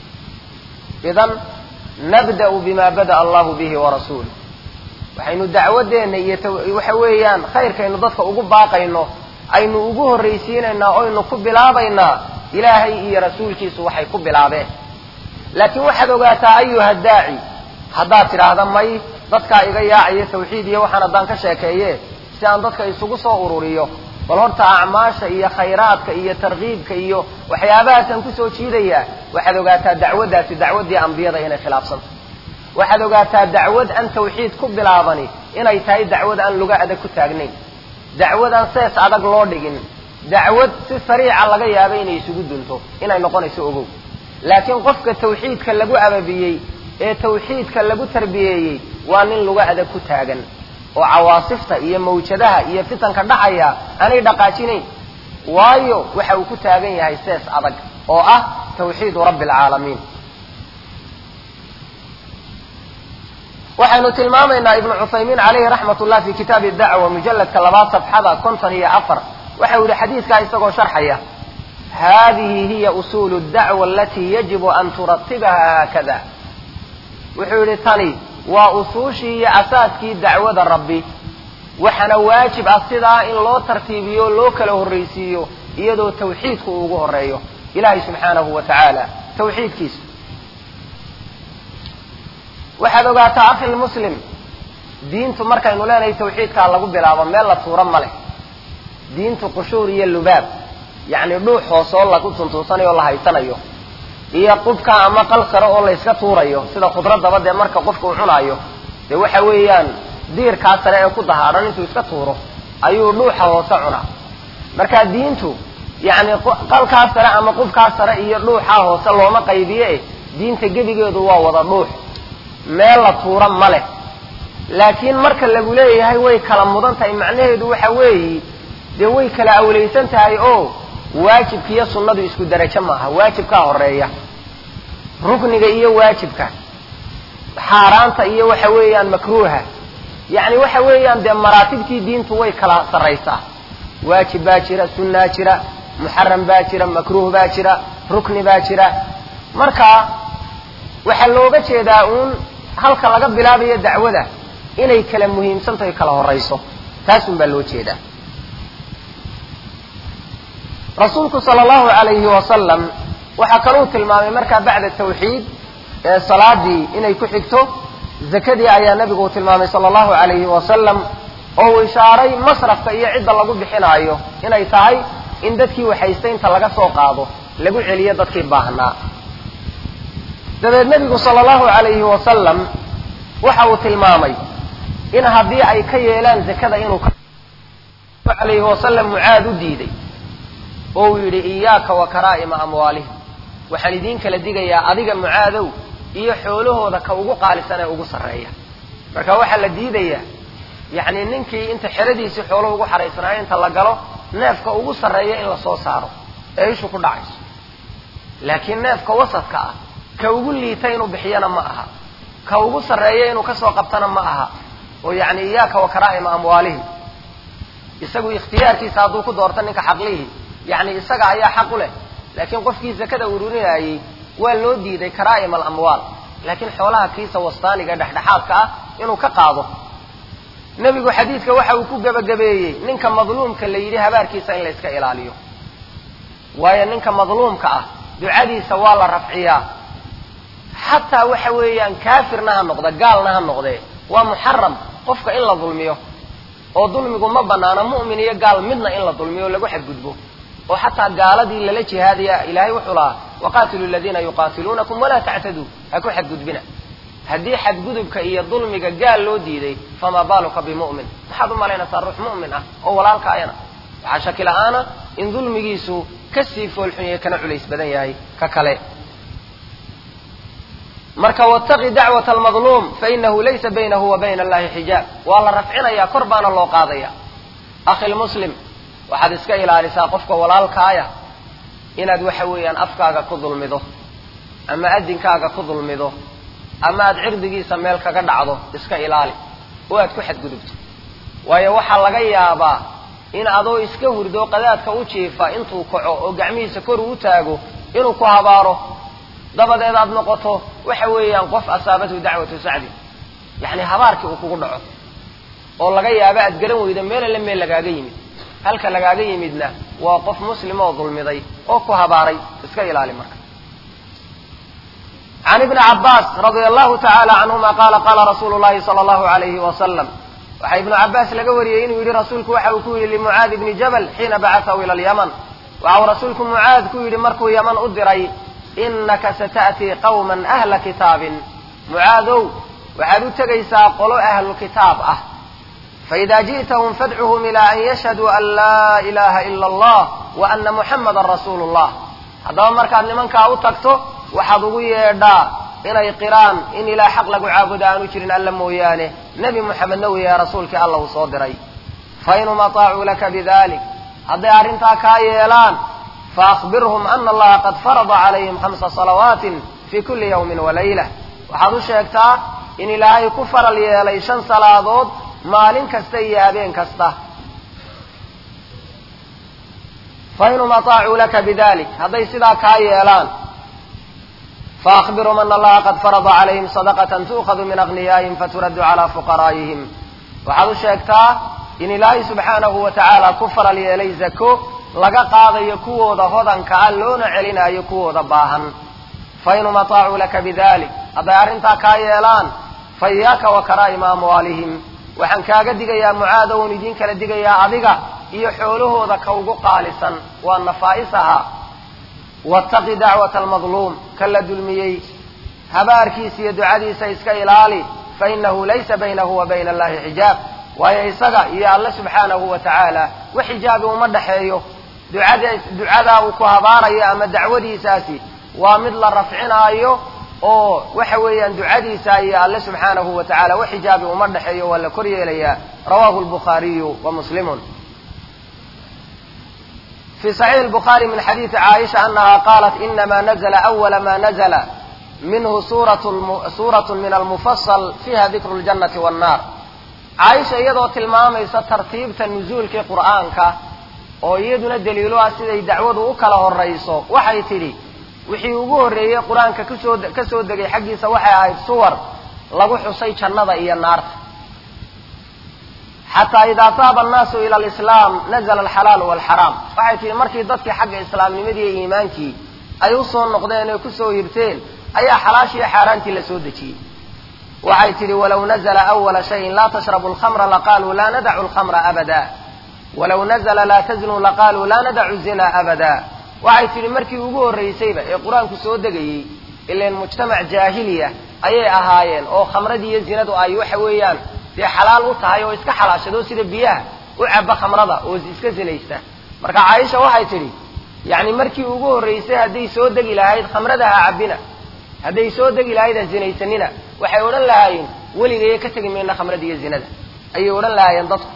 idan nabda'u bima bada'a allahu bihi warasuuluh waxaynu dacwadeenna iyo waxa weeyaan khayrkaynu dadka ugu baaqayno aynu ugu horraysiinaynaa oynu ku bilaabaynaa ilaahay iyo rasuulkiisu waxay ku bilaabeen laakiin waxaad ogaataa ayuha daaci haddaad tidhaahda may dadkaa iga yaacaya tawxiid iyo waxaan haddaan ka sheekeeye si aan dadka isugu soo ururiyo bal horta acmaasha iyo khayraadka iyo tarkiibka iyo waxyaabahaasaan kusoo jiidayaa waxaad ogaataa dacwaddaasi dacwaddii ambiyada inay khilaafsanta waxaad ogaataa dacwad aan tawxiid ku bilaabani inay tahay dacwad aan luga adag ku taagnayn dacwad aan sees adag loo dhigin dacwad si sariica laga yaaba inay isugu dunto inay noqonayso ogow laakiin qofka tawxiidka lagu ababiyey ee tawxiidka lagu tarbiyeeyey waa nin luga adag ku taagan oo cawaasifta iyo mawjadaha iyo fitanka dhacaya aanay dhaqaajinayn waayo waxa uu ku taagan yahay sees adag oo ah tawxiidu rabbi alcaalamiin waxaynu tilmaamaynaa ibnu cuthaymiin calayhi raxmat ullah fi kitaabi dacwa mujalladka labaad safxada konton iyo afar waxau yihi xadiidkaa isagoo sharxaya hadihi hiya usuulu dacwa alatii yajibu an turatibaha haakada wuxuu yihi tani waa usuushii iyo asaaskii dacwada rabbi waxaana waajib ah sidaa in loo tartiibiyo loo kala horraysiiyo iyadoo tawxiidku uu ugu horeeyo ilaahay subxaanahu wa tacaala tawxiidkiisa waxaad ogaataa akhil muslim diintu markaynu leenahay tawxiidkaa lagu bilaabo meel la tuuro ma leh diintu qushuur iyo lubaab yacni dhuux hoosoo lagu tuntuusanayo o la haysanayo iyo qubka ama qal sare oo layska tuurayo sida khudradaba dee marka qofka uu cunaayo dee waxa weeyaan diirkaa sare ee ku dahaadhan intuu iska tuuro ayuu dhuuxa hoose cunaa marka diintu yacni qalkaa sare ama qubkaa sare iyo dhuuxaa hoose looma qaybiye eh diinta gebigeedu waa wada dhuux meel la tuura ma leh laakiin marka lagu leeyahay way kala mudan tahay macnaheedu waxa weeyi dee way kala awlaysan tahay oo waajibka iyo sunnadu isku darajo maaha waajibkaa horeeya rukniga iyo waajibka xaaraanta iyo waxa weeyaan makruuha yacni waxa weeyaan dee maraatibtii diintu way kala sarraysaa waajib baa jira sunnaa jira muxaram baa jira makruuh baa jira rukni baa jira marka waxaa looga jeedaa uun halka laga bilaabayo dacwada inay kala muhiimsan tahay kala horayso taasun baa loo jeedaa rasuulku sala allahu alayhi wasalam waxaa kaluu tilmaamay markaa bacda tawxiid ee salaadii inay ku xigto zakadii ayaa nebigu tilmaamay sala allahu alayhi wasalam oo uu ishaaray masrafka iyo cidda lagu bixinaayo inay tahay in dadkii waxaystay inta laga soo qaado lagu celiyo dadkii baahnaa dabeed nebigu sala allahu alayhi wasalam waxa uu tilmaamay in haddii ay ka yeelaan zakada inuu alayhi wasalam mucaad u diiday oo uu yidhi iyaaka wa karaa'ima amwaalihim waxaan idiin kala digayaa adiga mucaadow iyo xoolahooda ka ugu qaalisan ee ugu sarreeya marka waxaa la diidayaa yacni ninkii inta xeradiisii xoolo ugu xaraysnaayo inta la galo neefka ugu sarreeya in la soo saaro ee ishu ku dhacayso laakiin neefka wasadka ah ka ugu liita inuu bixiyana ma aha ka ugu sarreeya inuu kasoo qabtana ma aha oo yacni iyaaka wa karaa'ima amwaalihim isagu ikhtiyaarkiisa hadduu ku doorto ninka xaqlihii yacni isaga ayaa xaq u leh laakiin qofkii zakada ururinayay waa loo diiday karaa'im alamwaal laakiin xoolaha kiisa wastaaniga dhexdhexaadka ah inuu ka qaado nebigu xadiidka waxa uu ku gebagabeeyey ninka madluumka la yidhi habaarkiisa in la iska ilaaliyo waayo ninka madluumka ah ducadiisa waa la rafciyaa xataa waxa weeyaan kaafirna ha noqda gaalna ha noqdee waa muxaram qofka in la dulmiyo oo dulmigu ma banaana mu'min iyo gaal midna in la dulmiyo o lagu xadgudbo oo xataa gaaladii lala jihaadaya ilaahay wuxuu lahaa waqaatilu ladiina yuqaatiluunakum walaa tactaduu ha ku xadgudbina haddii xadgudubka iyo dulmiga gaal loo diiday famaa baaluka bimu'min maxaad u malaynaysaa ruux mu'min ah oo walaalkaayana waxaa shaki la-aana in dulmigiisu kasii foolxun yahay kana culays badan yahay ka kale marka wاtaqi dacwaة اlmadluum fainahu laysa baynahu wa bayna allahi xijaab waa la rafcinaya kor baana loo qaadaya akhi lmuslim waxaad iska ilaalisaa qofka walaalkaaya inaad waxa weeyaan afkaaga ku dulmido ama adinkaaga ku dulmido ama aad cirdigiisa meel kaga dhacdo iska ilaali oo aad ku xadgudubto waayo waxaa laga yaabaa in adoo iska hurdo qadaadka u jiifa intuu kaco oo gacmihiisa kor uu taago inuu ku habaaro dabadeed aad noqoto waxa weeyaan qof asaabathu dacwatu sacdi yacni habaarkii uu kugu dhaco oo laga yaabo aad garan weydo meel alle meel lagaaga yimid halka lagaaga yimidna waa qof muslim oo dulmiday oo ku habaaray iska ilaali marka can ibni cabaas radia allahu tacaala canhuma qaala qaala rasuulu llahi sala allahu alayhi wasalam waxaa ibnu cabaas laga wariyey inuu yidhi rasuulku waxa uu ku yidhi limucaad ibni jabal xiina bacatahu ila alyaman waxa uu rasuulku mucaad ku yidhi markuu yaman u diray inaka sata'tii qawman ahla kitaabin mucaadow waxaad u tegaysaa qolo ahlu kitaab ah faida ji'tahum fadcuhum ilaa an yashhaduu an laa ilaha ila allah wa ana muxamadan rasuulu llah haddaba markaad nimankaa u tagto waxaad ugu yeedhaa inay qiraan in ilaa xaq lagu caabudo aanu jirin alla mooyaane nebi moxamedna uu yahay rasuulkii alla uu soo diray fa inhum ataacuu laka bidalik hadday arrintaa kaa yeelaan faakbirhum ana allaha qad farada calayhim khamsa salawaatin fii kulli yawmin walayla waxaad u sheegtaa in ilaahay ku faral yeelay shan salaadood maalin kasta iyo habeen kasta fainhum ataacuu laka bidalik hadday sidaa kaa yeelaan faakbirhum ana allaha qad farada calayhim sadaqatan tu'khadu min agniyaa'ihim faturaddu calaa fuqaraa'ihim waxaad u sheegtaa in ilaahay subxaanahu wa tacaala ku faral yeelay zako laga qaadayo kuwooda hodanka ah loona celinayo kuwooda baahan fainhum ataacuu laka bidalik hadday arrintaa kaa yeelaan fa iyaaka wa karaa'ima amwaalihim waxaan kaaga digayaa mucaada oon idiin kala digayaa adiga iyo xoolahooda ka ugu qaalisan waa nafaa'isaha wattaqi dacwata almadluum ka la dulmiyey habaarkiisa iyo ducadiisa iska ilaali fa inahu laysa baynahu wa bayna allahi xijaab waayo isaga iyo alle subxaanahu wa tacaala wax xijaabi uma dhexeeyo ducada ducadaa uu ku habaarayo ama dacwadiisaasi waa mid la rafcinaayo oo waxa weeyaan ducadiisa iyo alle subxaanahu wa tacala wax xijaabi uma dhexeeyo waa la kor yeelayaa rawahu lbukhaariyu wa muslimun في صحيح البخاري من حديث عائشة أنها قالت إنما نزل أول ما نزل منه سورة, الم... سورة من المفصل فيها ذكر الجنة والنار عائشة iyadoo tilmaamaysa tartiibta nuzuulkii qur'aanka oo iyaduna daliilo ah siday dacwadu u kala horayso waxay tidhi wixii ugu horreeyey qur-aanka kasoo ka soo degay xaggiisa waxay ahayd suwar lagu xusay jannada iyo naarta xataa idaa taaba annaasu ila alislaam nazla alxalaalu walxaraam waxay tihi markii dadkii xagga islaamnimadii iyo iimaankii ay usoo noqdeen ee kusoo hirteen ayaa xalaashii iyo xaaraantii la soo dejiyey waxay tidhi walaw nazla awala shayin laa tashrabu alkhamra laqaaluu laa nadacu alkhamra abada walaw nazla laa taznuu laqaaluu laa nadacu zina abada waxay tidhi markii ugu horraysayba ee qur-aanku soo degayey ilan mujtamac jaahiliya ayay ahaayeen oo khamradii iyo zinadu ay waxa weeyaan dee xalaal u tahay oo iska xalaashado sida biyaha u caba khamrada oo iska zinaysta marka caaisha waxay tidhi yacni markii ugu horraysay hadday soo degi lahayd khamrada ha cabbina hadday soo degi lahayd ha zinaysanina waxay odhan lahaayeen weligaya ka tegi mayna khamrada iyo zinada ayay odhan lahaayeen dadku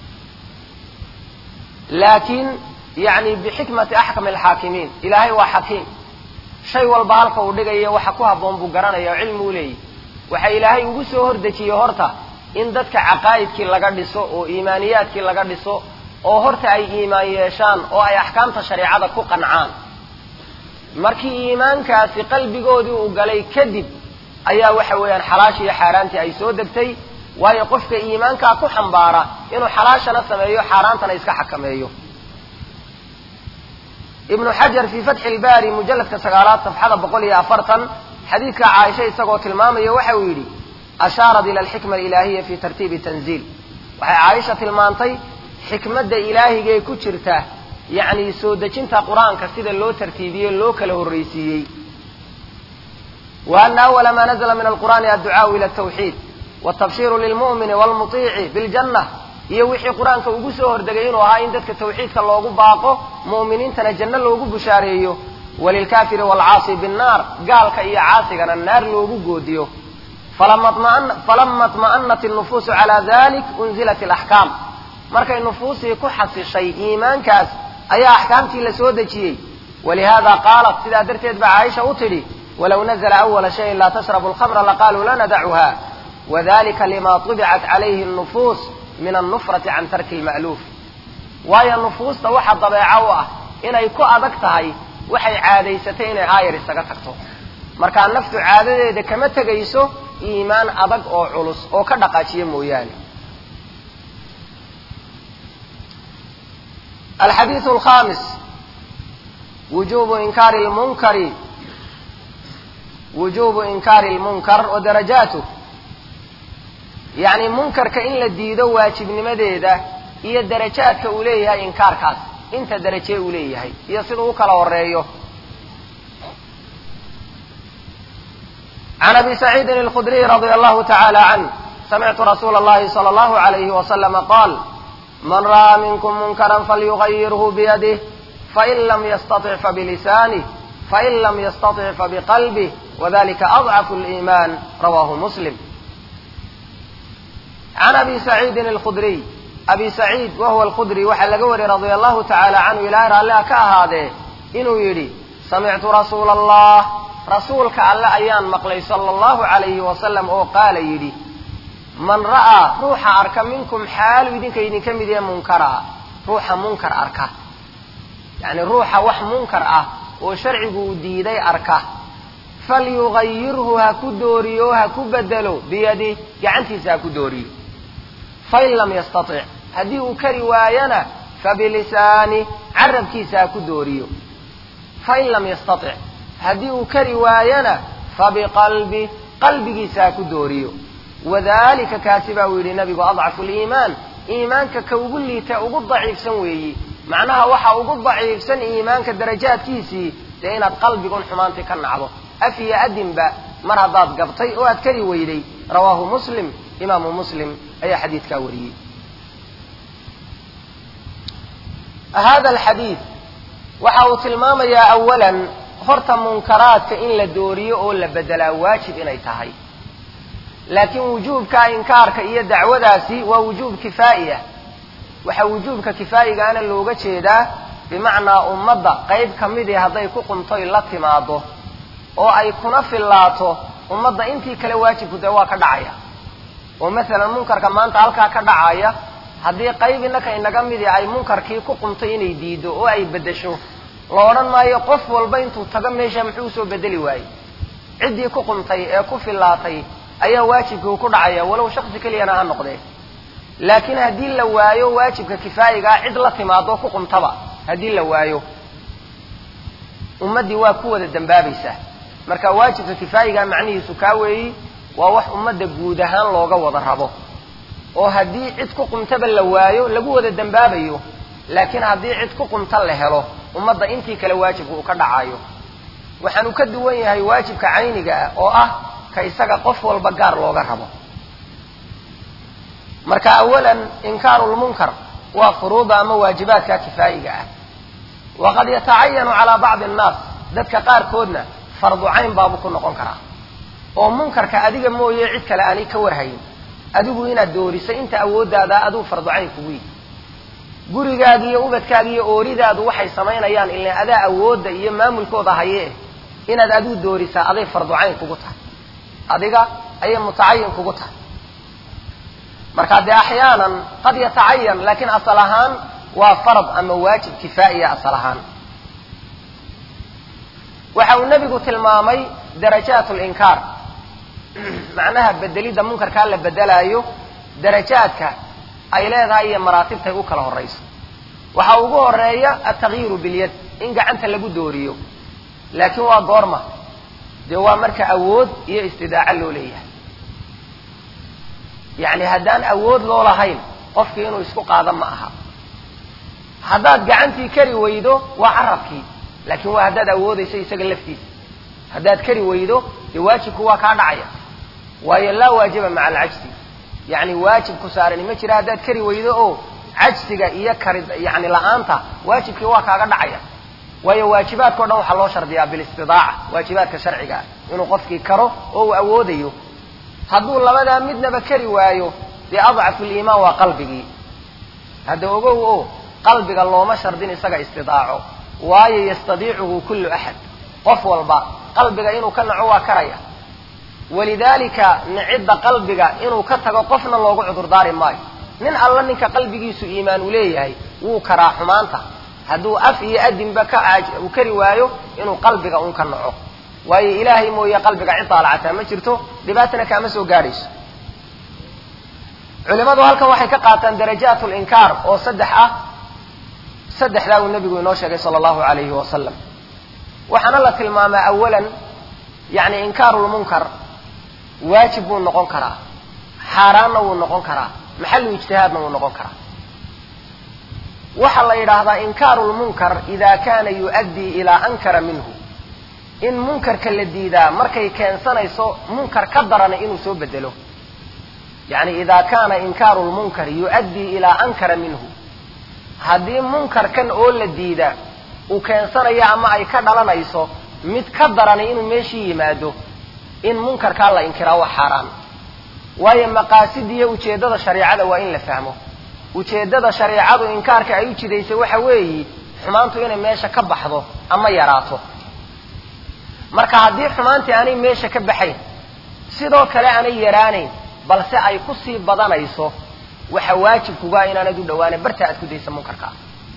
laakiin yacni bixikmati axkami alxaakimiin ilaahay waa xakiim shay walba halka uu dhigayo waxa ku habboon buu garanaya oo cilmi u leeyahy waxa ilaahay ugu soo hordejiyey horta in dadka caqaa'idkii laga dhiso oo iimaaniyaadkii laga dhiso oo horta ay iimaan yeeshaan oo ay axkaamta shareecada ku qancaan markii iimaankaasi qalbigoodii uu galay kadib ayaa waxa weeyaan xalaashii iyo xaaraantii ay soo degtay waayo qofka iimaankaa ku xambaara inuu xalaashana sameeyo xaaraantana iska xakameeyo ibnu xajar fii fatxi ilbaari mujalladka sagaalaad safxada boqol iyo afartan xadiidka caaisha isagoo tilmaamaya waxa uu yidhi ashaarat ila alxikma alilaahiya fi tartiibi tanziil waxay caaisha tilmaantay xikmadda ilaahigee ku jirta yacni soo dejinta qur-aanka sida loo tartiibiyey loo kala horraysiiyey wa ana awala ma nazla min alqur'ani adducaau ila altawxiid waltabshiiru lilmu'mini walmutiici biljanna iyo wixii qur-aanka ugu soo hordegay inuu ahaa in dadka tawxiidka loogu baaqo mu'miniintana janno loogu bushaareeyo walilkaafiri waalcaasi binnaar gaalka iyo caasigana naar loogu goodiyo falama اطma'anat الnufuusu calى dalik unzilat اlaxkaam markay nufuusii ku xasishay iimaankaas ayaa axkaamtii la soo dejiyey walihada qaalat sidaa darteed ba caaisha u tidhi walow nazla awala shayin laa tashrabu اlkhamra laqaaluu la nadacuha wadalika lima طubicat calayhi الnufuus min alnufrati can tarki اlma'luuf waayo nufuusta waxa dabeeco u ah inay ku adag tahay waxay caadaysatay inay aayar isaga tagto markaa naftu caadadeeda kama tegayso iimaan adag oo culus oo ka dhaqaajiya mooyaane alxadiiث alkhamis wujubu inkaari lmunkari wujubu inkaari lmunkar wa darajaatuh yacni munkarka in la diido waajibnimadeeda iyo darajaadka uu leeyahay inkaarkaas inta daraje uu leeyahay iyo siduu u kala horeeyo عن أبي سعيد الخدري رضي الله تعالى عنه سمعت رسول الله صلى الله عليه وسلم قال من رأى منكم منكرا فليغيره بيده فإن لم يستطع فبلسانه fain lam yastaطic fabiqalbih wadalika adcafu liimaan rawahu muslim can abi saciidin alkhudriy abi saciid wahuwa alkhudri waxaa laga wariyey radia allahu tacaala canhu ilaahay raalliha ka ahaadee inuu yidhi samictu rasuula allah rasuulka alle ayaan maqlay sala allahu calayhi wasalam oo qaala yidhi man ra'aa ruuxa arka minkum xaalu idinka idinka mid yahe munkaraa ruuxa munkar arka yacni ruuxa wax munkar ah oo sharcigu uu diiday arka falyugayirhu ha ku dooriyo ha ku bedelo biyadih gacantiisa ha ku dooriyo fain lam yastatic haddii uu kari waayana fabilisaani carabkiisa ha ku dooriyo fain lam yastatic haddii uu kari waayana fabiqalbi qalbigiisa ha ku dooriyo wadalika kaasi baa uu yidhi nabigu adcafu liimaan iimaanka ka ugu liita ugu daciifsan weeyi macnaha waxa ugu daciifsan iimaanka darajaadkiisii dee inaad qalbigun xumaantii ka nacdo af iyo adinba mar haddaad gabtay oo aad kari weyday rawaahu muslim imaamu muslim ayaa xadiidkaa wariyey hada alxadiid waxa uu tilmaamayaa awalan horta munkaraadka in la dooriyo oo la bedelaa waajib inay tahay laakiin wujuubka inkaarka iyo dacwadaasi waa wujuub kifaa'iya waxaa wujuubka kifaa'igaana looga jeedaa bimacnaa ummadda qayb ka midii hadday ku qumtoy la timaado oo ay kuna fillaato ummadda intii kale waajibku dee waa ka dhacaya oo masalan munkarka maanta halkaa ka dhacaya haddii qayb innaka inaga midii ay munkarkii ku qumtay inay diido oo ay beddesho la odhan maayo qof walba intuu tago meesha muxuu usoo bedeli waayey ciddii ku qumtay ee ku fillaatay ayaa waajibkii uu ku dhacaya walow shaksi keliyana ha noqdee laakiin haddii la waayo waajibka kifaayigaa cid la timaado ku qumtaba haddii la waayo ummaddii waa ku wada dambaabaysaa marka waajibka kifaayigaa macnihiisu kaa weeyi waa wax ummadda guud ahaan looga wada rabo oo haddii cid ku qumtaba la waayo lagu wada dambaabayo laakiin haddii cid ku qumta la helo ummadda intii kale waajibka uu ka dhacayo waxaanu ka duwan yahay waajibka cayniga ah oo ah ka isaga qof walba gaar looga rabo marka awalan inkaaru lmunkar waa furuuda ama waajibaadka kifaa'iga ah waqad yatacayanu calaa bacdi annaas dadka qaarkoodna fardu cayn baabuu ku noqon karaa oo munkarka adiga mooye cid kale aanay ka warhayn adigu inaad dooriso inta awooddaada aduu fardu cayn kugu yihi gurigaaga iyo ubadkaaga iyo ooridaadu waxay samaynayaan ilan adaa awoodda iyo maamulkooda hayee inaad adigu doorisaa aday fardu cayn kugu tahay adiga ayay mutacayin kugu tahay marka dee axyaanan qad yatacayan laakiin asal ahaan waa farad ama waajib kifaa'iya asal ahaan waxa uu nebigu tilmaamay darajaat linkaar macnaha bedelidda munkarkaa la bedelaayo darajaadka ay leedahay iyo maraatibtay u kala horayso waxaa ugu horeeya altakyiru bilyad in gacanta lagu dooriyo laakiin waa goorma dee waa marka awood iyo istidaaco loo leeyahay yacni haddaan awood loo lahayn qofkii inuu isku qaado ma aha haddaad gacantii kari weydo waa carabkii laakiin waa haddaad awoodayso isaga laftiisa haddaad kari weydo dee waajibku waa kaa dhacaya waayo laa waajiba maca alcajsi yacni waajib ku saarani ma jira haddaad kari weydo oo cajsiga iyo kari yani la-aanta waajibkii waa kaaga dhacaya waayo waajibaadka o dhan waxaa loo shardiyaa bilistidaaca waajibaadka sharciga ah inuu qofkii karo oo uu awoodayo hadduu labadaa midnaba kari waayo dee adcafu liimaan waa qalbigii hadda ogow o qalbiga looma shardin isaga istidaaco waayo yastadiicuhu kullu axad qof walba qalbiga inuu ka naco waa karaya walidaalika nicidda qalbiga inuu ka tago qofna loogu cudurdaari maayo nin alla ninka qalbigiisu iimaan uu leeyahay wuu karaa xumaanta hadduu af iyo adinba ka uu kari waayo inuu qalbiga un ka naco waayo ilaahay mooye qalbiga cid daalacataa ma jirto dhibaatana kaama soo gaadhayso culimadu halkan waxay ka qaataan darajaat linkaar oo saddex ah saddexdaa uu nabigu inoo sheegay sala allahu alayhi wasalam waxaana la tilmaamaa awalan yani inkaaru lmunkar waajib buu noqon karaa xaaraanna wuu noqon karaa maxalu ijtihaadna wuu noqon karaa waxaa la yidhaahdaa inkaaru lmunkar ida kana yu'addii ilaa ankara minhu in munkarka la diidaa markay keensanayso munkar ka darana inuu soo bedelo yani ida kana inkaaru lmunkar yu'addii ilaa ankara minhu haddii munkarkan oo la diida uu keensanayo ama ay ka dhalanayso mid ka darani inuu meeshii yimaado in munkarkaa la inkiraa waa xaaraan waayo maqaasid iyo ujeeddada shareicada waa in la fahmo ujeeddada shareicadu inkaarka ay u jidaysay waxa weeyi xumaantu inay meesha ka baxdo ama yaraato marka haddii xumaantii aanay meesha ka baxayn sidoo kale aanay yaraanayn balse ay kusii badanayso waxa waajibkugaa inaanad u dhawaanin barta aad ku daysa munkarkaa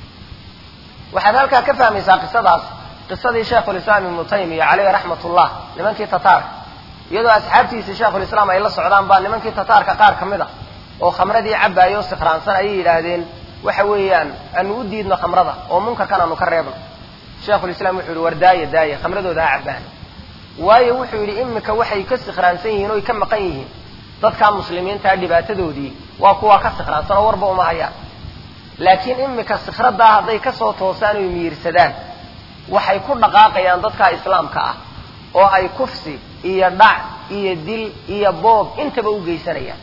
waxaad halkaa ka fahmaysaa qisadaas qisadii sheikhulislaam ibnu taymiya caleyhi raxmat ullah nimankii tataarka iyadoo asxaabtiisii sheikhulislaam ay la socdaan baa nimankii tataarka qaar ka mid a oo khamradii cabaayo o sikhraansan ayay yidhaahdeen waxa weeyaan aanu u diidno khamrada oo munkarkan aanu ka reebno sheikhulislaam wuxuu yihi war daaya daaya khamradooda ha cabbaan waayo wuxuu yidhi imika waxay ka sikhraansan yihiin oy ka maqan yihiin dadkaa muslimiintaa dhibaatadoodii waa kuwaa ka sikhraansan oo warba uma hayaan laakiin imika sikhraddaa hadday kasoo toosaan oy miirsadaan waxay ku dhaqaaqayaan dadkaa islaamka ah oo ay kufsi iyo dhac iyo dil iyo boob intaba u geysanayaan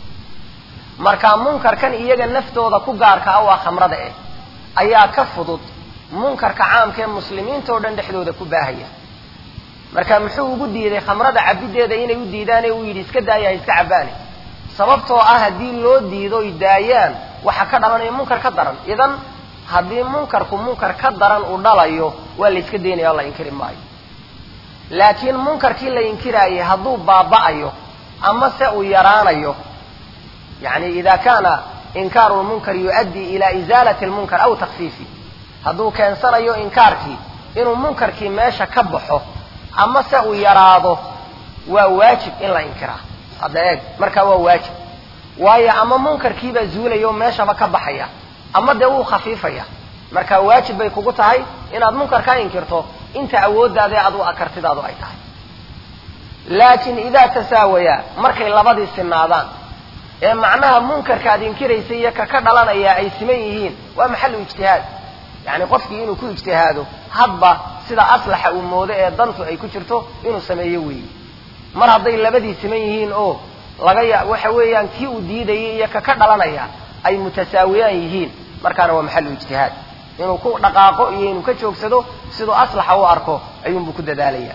marka munkarkan iyaga naftooda ku gaarka ah waa khamrada eh ayaa ka fudud munkarka caamka ee muslimiinta oo dhan dhexdooda ku baahaya marka muxuu ugu diiday khamrada cabiddeeda inay u diidaane uu yidhi iska daaya ha iska cabbaane sababtoo ah haddii loo diido oy daayaan waxaa ka dhalanaya munkar ka daran idan haddii munkarku munkar ka daran uu dhalayo waa la iska daynaya oo la inkiri maayo laakiin munkarkii la inkiraayay hadduu baaba'ayo ama se uu yaraanayo yani ida kana inkaaru lmunkar yuؤaddii ila izaalati lmunkar aw takfiifi hadduu keensanayo inkaarkii inuu munkarkii meesha ka baxo ama se uu yaraado waa waajib in la inkiraa hadda eeg markaa waa waajib waayo ama munkarkiibaa zuulaya oo meeshaba ka baxaya ama dee wuu khafiifaya marka waajib bay kugu tahay inaad munkar ka inkirto inta awooddaada adu akartidaadu ay tahay laakiin idaa tasaawaya markay labadii sinaadaan ee macnaha munkarka ad inkiraysa iyo ka ka dhalanaya ay siman yihiin waa maxalu ijtihaad yani qofkii inuu ku ijtihaado hadba sida aslaxa uu moodo ee dantu ay ku jirto inuu sameeyo weeyi mar hadday labadii siman yihiin oo laga ya waxa weeyaan kii uu diidayay iyo ka ka dhalanaya ay mutasaawiyaan yihiin markaana waa maxalu ijtihaad inuu ku dhaqaaqo iyo inuu ka joogsado siduu aslaxa u arko ayuunbuu ku dadaalaya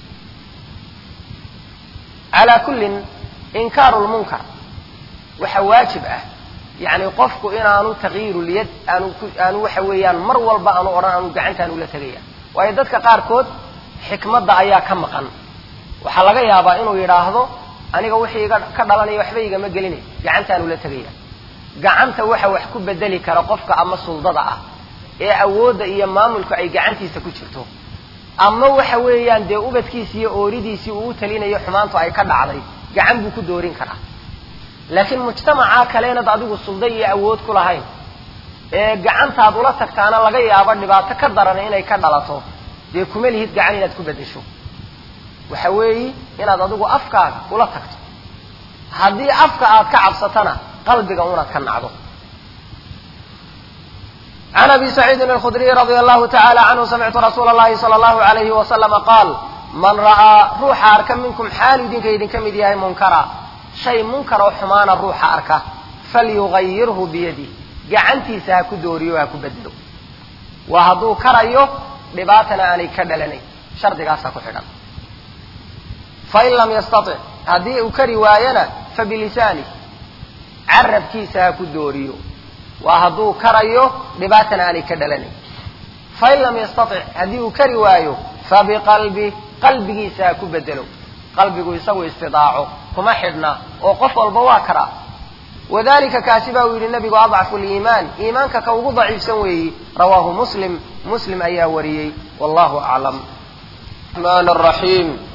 calaa kullin inkaaru lmunkar waxa waajib ah yani qofku inaanu takyiirulyad aanu aanu waxa weeyaan mar walba aanu odhan aanu gacantaanu la tegaya waayo dadka qaarkood xikmadda ayaa ka maqan waxaa laga yaabaa inuu yidhaahdo aniga wixii iga ka dhalanaya waxba igama gelinay gacantaanu la tegaya gacanta waxa wax ku bedeli kara qofka ama suldada ah ee awoodda iyo maamulku ay gacantiisa ku jirto ama waxa weeyaan dee ubadkiisi iyo ooridiisii uu u talinayo xumaantu ay ka dhacday gacan buu ku doorin karaa laakiin mujtamacaa kaleenad adigu sulda iyo awood ku lahayn ee gacantaad ula tagtaana laga yaabo dhibaato ka daran inay ka dhalato dee kuma lihid gacan inaad ku beddesho waxa weeyi inaad adigu afkaaga ula tagto haddii afka aad ka cabsatana qalbiga unaad ka nacdo can abi saciidin alkhudriy radia allahu tacala canhu samictu rasuula allahi sala allahu alayhi wasalama qaal man ra'aa ruuxa arka minkum xaalu idinka idinka mid yahay munkara shay munkar oo xumaana ruuxa arka falyugayirhu biyadi gacantiisa ha ku dooriyo ha ku bedelo waa hadduu karayo dhibaatana aanay ka dhalanayn shardigaasaa ku xidhan fain lam yastatic haddii uu kari waayana fabilisaani carabkiisa ha ku dooriyo waa hadduu karayo dhibaatana aanay ka dhalanayn fain lam yastatic haddii uu kari waayo fabiqalbi qalbigiisa ha ku bedelo qalbigu isagu istidaaco kuma xidhna oo qof walba waa karaa wadalika kaasi baa uu yidhi nabigu adcafu liimaan iimaanka ka ugu daciifsan weeyi rawaahu muslim muslim ayaa wariyey wallahu aclam raxmaan raxiim